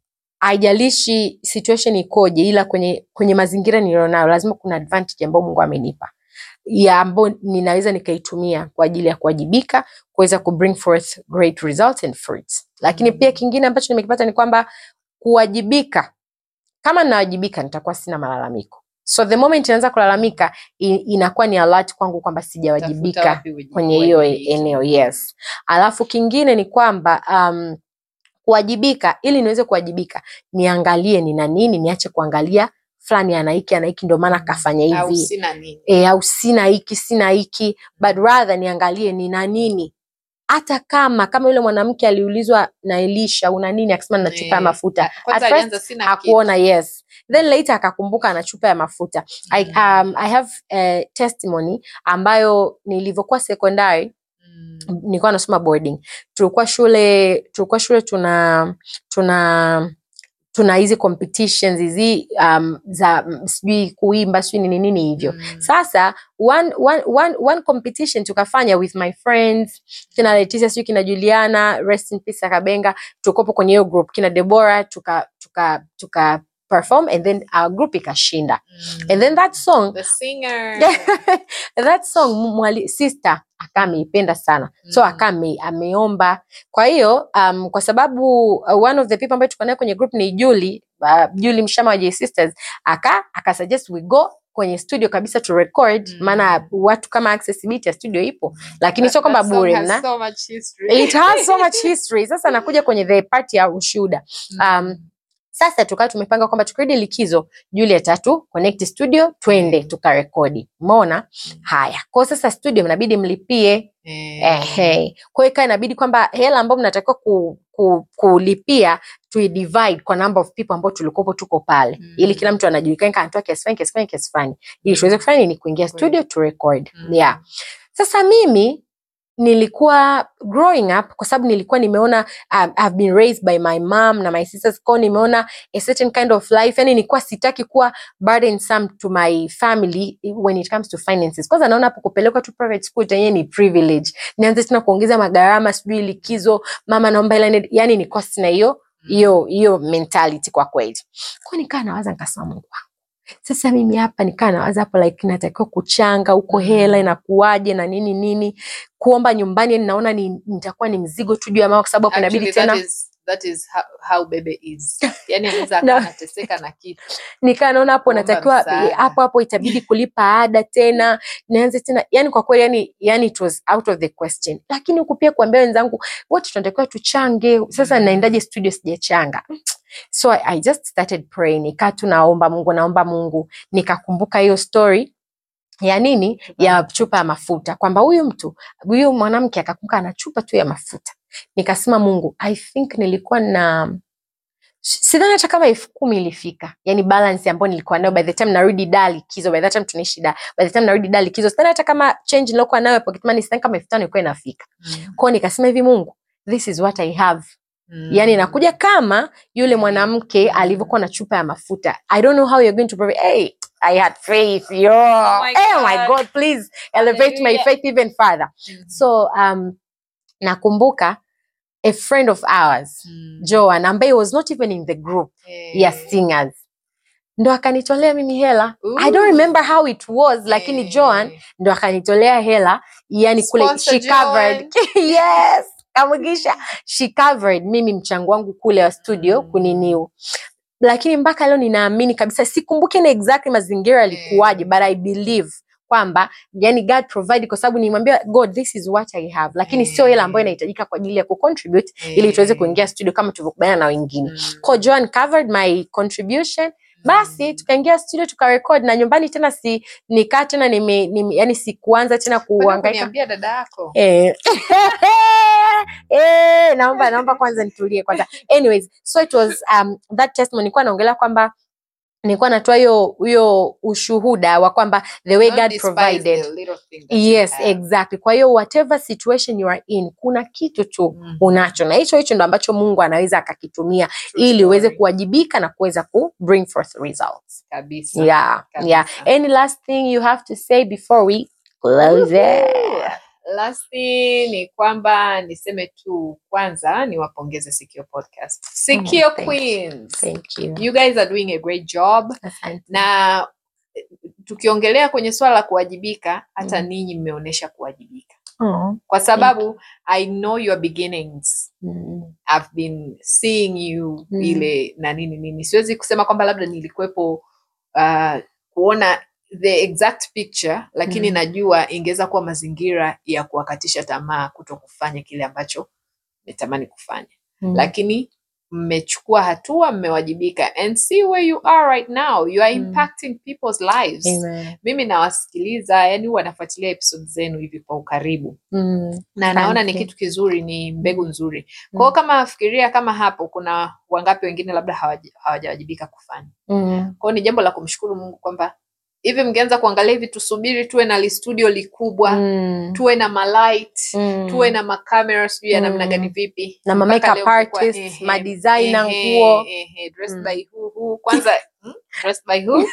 haijalishi situation ikoje ila kwenye kwenye mazingira nilionayo lazima kuna advantage ambayo mungu amenipa ya ambayo ninaweza nikaitumia kwa ajili ya kuwajibika kuweza ku bring forth great results and fruits lakini Mm. pia kingine ambacho nimekipata ni kwamba kuwajibika kama ninawajibika nitakuwa sina malalamiko so the moment inaanza kulalamika i- inakuwa ni alert kwangu kwamba Tafuta sijawajibika wapi uji- kwenye hiyo uwajibike. eneo yes alafu kingine ni kwamba um, kuwajibika ili niweze kuwajibika niangalie nina nini niache kuangalia fulani ana hiki ana hiki ndio maana kafanya au hivi sina nini e, au sina hiki sina hiki but rather niangalie nina nini hata kama kama yule mwanamke aliulizwa na Elisha una nini akasema nina chupa ya Eh, mafuta kwanza At alianza first sina kitu. hakuona yes then later akakumbuka ana chupa ya mafuta I, um, I have uh, testimony ambayo nilivyokuwa secondary Mm. nilikuwa nasoma boarding tulikuwa shule tulikuwa shule tuna tuna tuna hizi competitions hizi um, za mm, sijui kuimba sijui nini nini hivyo Mm. sasa one, one, one, one competition tukafanya with my friends kina Leticia sijui kina Juliana rest in peace Akabenga tukopo kwenye hiyo group kina Deborah tuka tuka tuka perform and then our group ikashinda Mm. and then that song the singer that song mwali, sister akaa ameipenda sana so Mm. akaa ame, ameomba kwa hiyo um, kwa sababu uh, one of the people ambayo tuko naye kwenye group ni Julie uh, Julie Mshama wa J Sisters aka akasuggest we go kwenye studio kabisa to record Mm. maana watu kama accessibility ya studio ipo lakini That- sio kwamba that song bure has mna so much history. it has so much history sasa nakuja kwenye the part ya ushuhuda um, sasa tukawa tumepanga kwamba tukirudi likizo Julia tatu connect studio twende tukarekodi umeona haya kwa hiyo sasa studio mnabidi mlipie Eh, ehe kwa hiyo ikawa inabidi kwamba hela ambayo mnatakiwa ku, ku, kulipia tuidivide kwa number of people ambao tulikopo tuko pale Mm. ili kila mtu anajulikana kama anatoa kiasi fulani kiasi fulani kiasi fulani ili tuweze kufanya nini kuingia Kweli. studio to record Mm. yeah sasa mimi nilikuwa growing up kwa sababu nilikuwa nimeona um, I've been raised by my mom na my sisters kwa hiyo nimeona a certain kind of life yani nilikuwa sitaki kuwa burdensome to my family when it comes to finances kwanza naona hapo kupelekwa tu private school yenyewe ni privilege nianze tena kuongeza magharama sijui likizo mama naomba hela niende- yani nilikuwa sina hiyo hiyo hiyo mentality kwa kweli kwa nikaa nawaza nikasema Mungu wangu sasa mimi hapa nikaa nawaza hapo like natakiwa kuchanga huko Mm. hela inakuwaje na nini nini kuomba nyumbani yani naona ni, nitakuwa ni mzigo tu juu ya mama kwa sababu hapo inabidi Actually, tena that is, that is how, how bebe is yani anaweza No. akawa anateseka na kitu nikaa naona hapo Kuomba natakiwa msaada. hapo hapo itabidi kulipa ada tena nianze tena yani kwa kweli yani, yani it was out of the question lakini huku pia kuambia wenzangu wote tunatakiwa tuchange sasa Mm. naendaje studio sijachanga so I, I just started praying nikaa tu naomba mungu naomba mungu nikakumbuka hiyo story ya nini Chupa ya ya chupa ya mafuta kwamba huyu mtu huyu mwanamke akakumbuka ana chupa tu ya mafuta nikasema mungu i think nilikuwa na sidhani hata kama elfu kumi ilifika yani balance ambayo nilikuwa nayo by the time narudi da likizo by the time tunaishi da by the time narudi da likizo sidhani hata kama change nilokuwa nayo ya pocket money sidhani kama elfu tano ilikuwa inafika Mm. kwao nikasema hivi mungu this is what i have Mm. yani inakuja kama yule Mm. mwanamke Mm. alivyokuwa na chupa ya mafuta i don't know how you're going to provide hey, i had faith yo my oh my God. god please elevate my Hallelujah. faith even further Mm. so um nakumbuka a friend of ours Mm. joan ambaye was not even in the group Eh. ya singers ndo akanitolea mimi hela i don't Ooh. remember how it was lakini Eh. joan ndo akanitolea hela yani kule Sponsor she covered Joan. yes kamugisha she covered mimi mchango wangu kule wa studio Mm. kuniniu lakini mpaka leo ninaamini kabisa sikumbuki na exactly mazingira yalikuwaje Mm. but i believe kwamba yani god provide kwa sababu nimwambia god this is what i have lakini sio hela ambayo Mm. inahitajika kwa ajili ya kucontribute ili tuweze Eh. kuingia studio kama tulivyokubaliana na wengine Mm. ko joan covered my contribution basi tukaingia studio tukarekod na nyumbani tena si nikaa tena nime, nime, yani sikuanza tena Kwenda kuangaika kuniambia dada yako Eh. Eh, naomba naomba kwanza nitulie kwanza anyways so it was um, that testimony nilikuwa naongelea kwamba nilikuwa natoa hiyo hiyo ushuhuda wa kwamba the way Don't god despise provided the little thing that you yes have. exactly kwa hiyo whatever situation you are in kuna kitu tu Mhm. unacho na hicho hicho ndo ambacho mungu anaweza akakitumia True ili uweze story. kuwajibika na kuweza ku bring forth results kabisa yeah yeah kabisa. any last thing you have to say before we close it Lasti ni kwamba niseme tu kwanza niwapongeze Sikio Podcast. Sikio thank you. Queens. thank you You guys are doing a great job Asante. na eh, tukiongelea kwenye swala la kuwajibika hata Mm. ninyi mmeonyesha kuwajibika Oh, kwa sababu I know your beginnings mm, I've been seeing you Mm. ile na nini nini siwezi kusema kwamba labda nilikuwepo uh, kuona the exact picture lakini Mm. najua ingeweza kuwa mazingira ya kuwakatisha tamaa kuto kufanya kile ambacho metamani kufanya mm. lakini mmechukua hatua mmewajibika and see where you are right now you are Mm. impacting people's lives Amen. mimi nawasikiliza yani huwa nafuatilia episode zenu hivi kwa ukaribu Mm, na naona ni Asante. kitu kizuri ni mbegu nzuri Mm. kwao kama fikiria kama hapo kuna wangapi wengine labda hawaji- hawajawajibika kufanya mm, kwao ni jambo la kumshukuru mungu kwamba hivi mngeanza kuangalia hivi tusubiri tuwe na listudio likubwa mm, tuwe na malight mm. tuwe na makamera sijui ya namna Mm. gani vipi Na ma Mpaka makeup leo mlikuwa, artists, ehe, ma designer ehe, nguo. ehe, dressed Mm. by who, who. kwanza hmm? dressed by who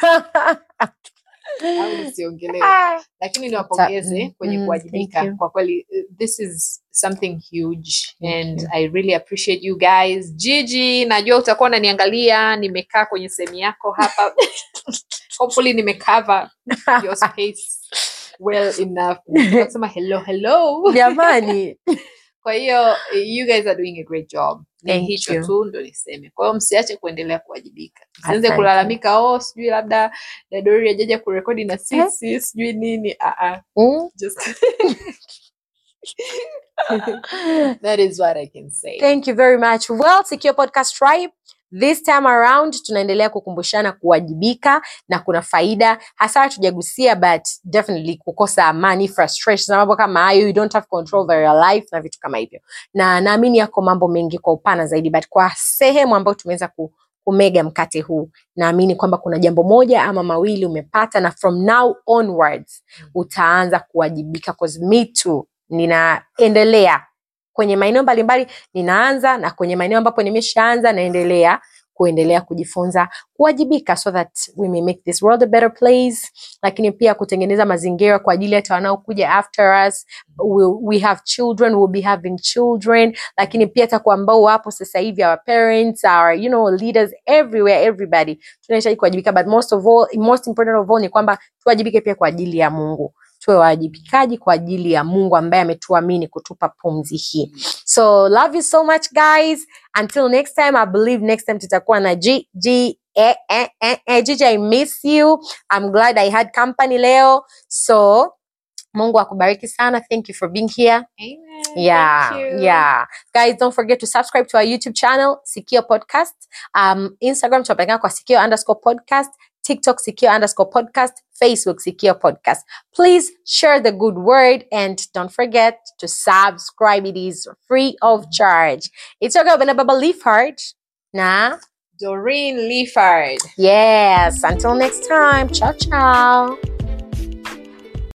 au nisiongelee Ah, lakini niwapongeze mm, kwenye mm, kuwajibika thank you. kwa kweli uh, this is something huge Thank and you. i really appreciate you guys gigi najua utakuwa unaniangalia nimekaa kwenye sehemu yako hapa hopefully nimecover your space well enough nasema hello hello jamani kwa hiyo you guys are doing a great job ni Thank hicho you. tu ndo niseme kwa hiyo msiache kuendelea kuwajibika msianze Asante. kulalamika oh sijui labda dadori ajaja kurekodi na sisi sijui nini ah, ah. Mm. just that is what I can say. Thank you very much. Well, Secure Podcast Tribe, this time around tunaendelea kukumbushana kuwajibika na kuna faida hasa hatujagusia but definitely kukosa amani frustration na mambo kama hayo you don't have control over your life na vitu kama hivyo na naamini yako mambo mengi kwa upana zaidi but kwa sehemu ambayo tumeweza ku kumega mkate huu naamini kwamba kuna jambo moja ama mawili umepata na from now onwards utaanza kuwajibika cause me too ninaendelea kwenye maeneo mbalimbali ninaanza na kwenye maeneo ambapo nimeshaanza naendelea kuendelea kujifunza kuwajibika so that we may make this world a better place lakini pia kutengeneza mazingira kwa ajili hata wanaokuja after us we, we have children we'll be having children lakini pia hata kwa ambao wapo sasa hivi our parents our you know leaders everywhere everybody tunahitaji kuwajibika but most of all most important of all ni kwamba tuwajibike pia kwa ajili ya mungu tuwe wajibikaji kwa ajili ya mungu ambaye ametuamini kutupa pumzi hii so love you so much guys until next time i believe next time tutakuwa na g g eh, eh, eh, eh, Gigi, i miss you i'm glad i had company leo so mungu akubariki sana thank you for being here Amen. yeah Thank you. yeah guys don't forget to subscribe to our youtube channel sikio podcast um instagram tunapatikana kwa sikio underscore podcast tiktok sikio underscore podcast facebook sikio podcast please share the good word and don't forget to subscribe it is free of charge it's your girl Benababa Leafheart na Doreen Leafard. yes until next time ciao ciao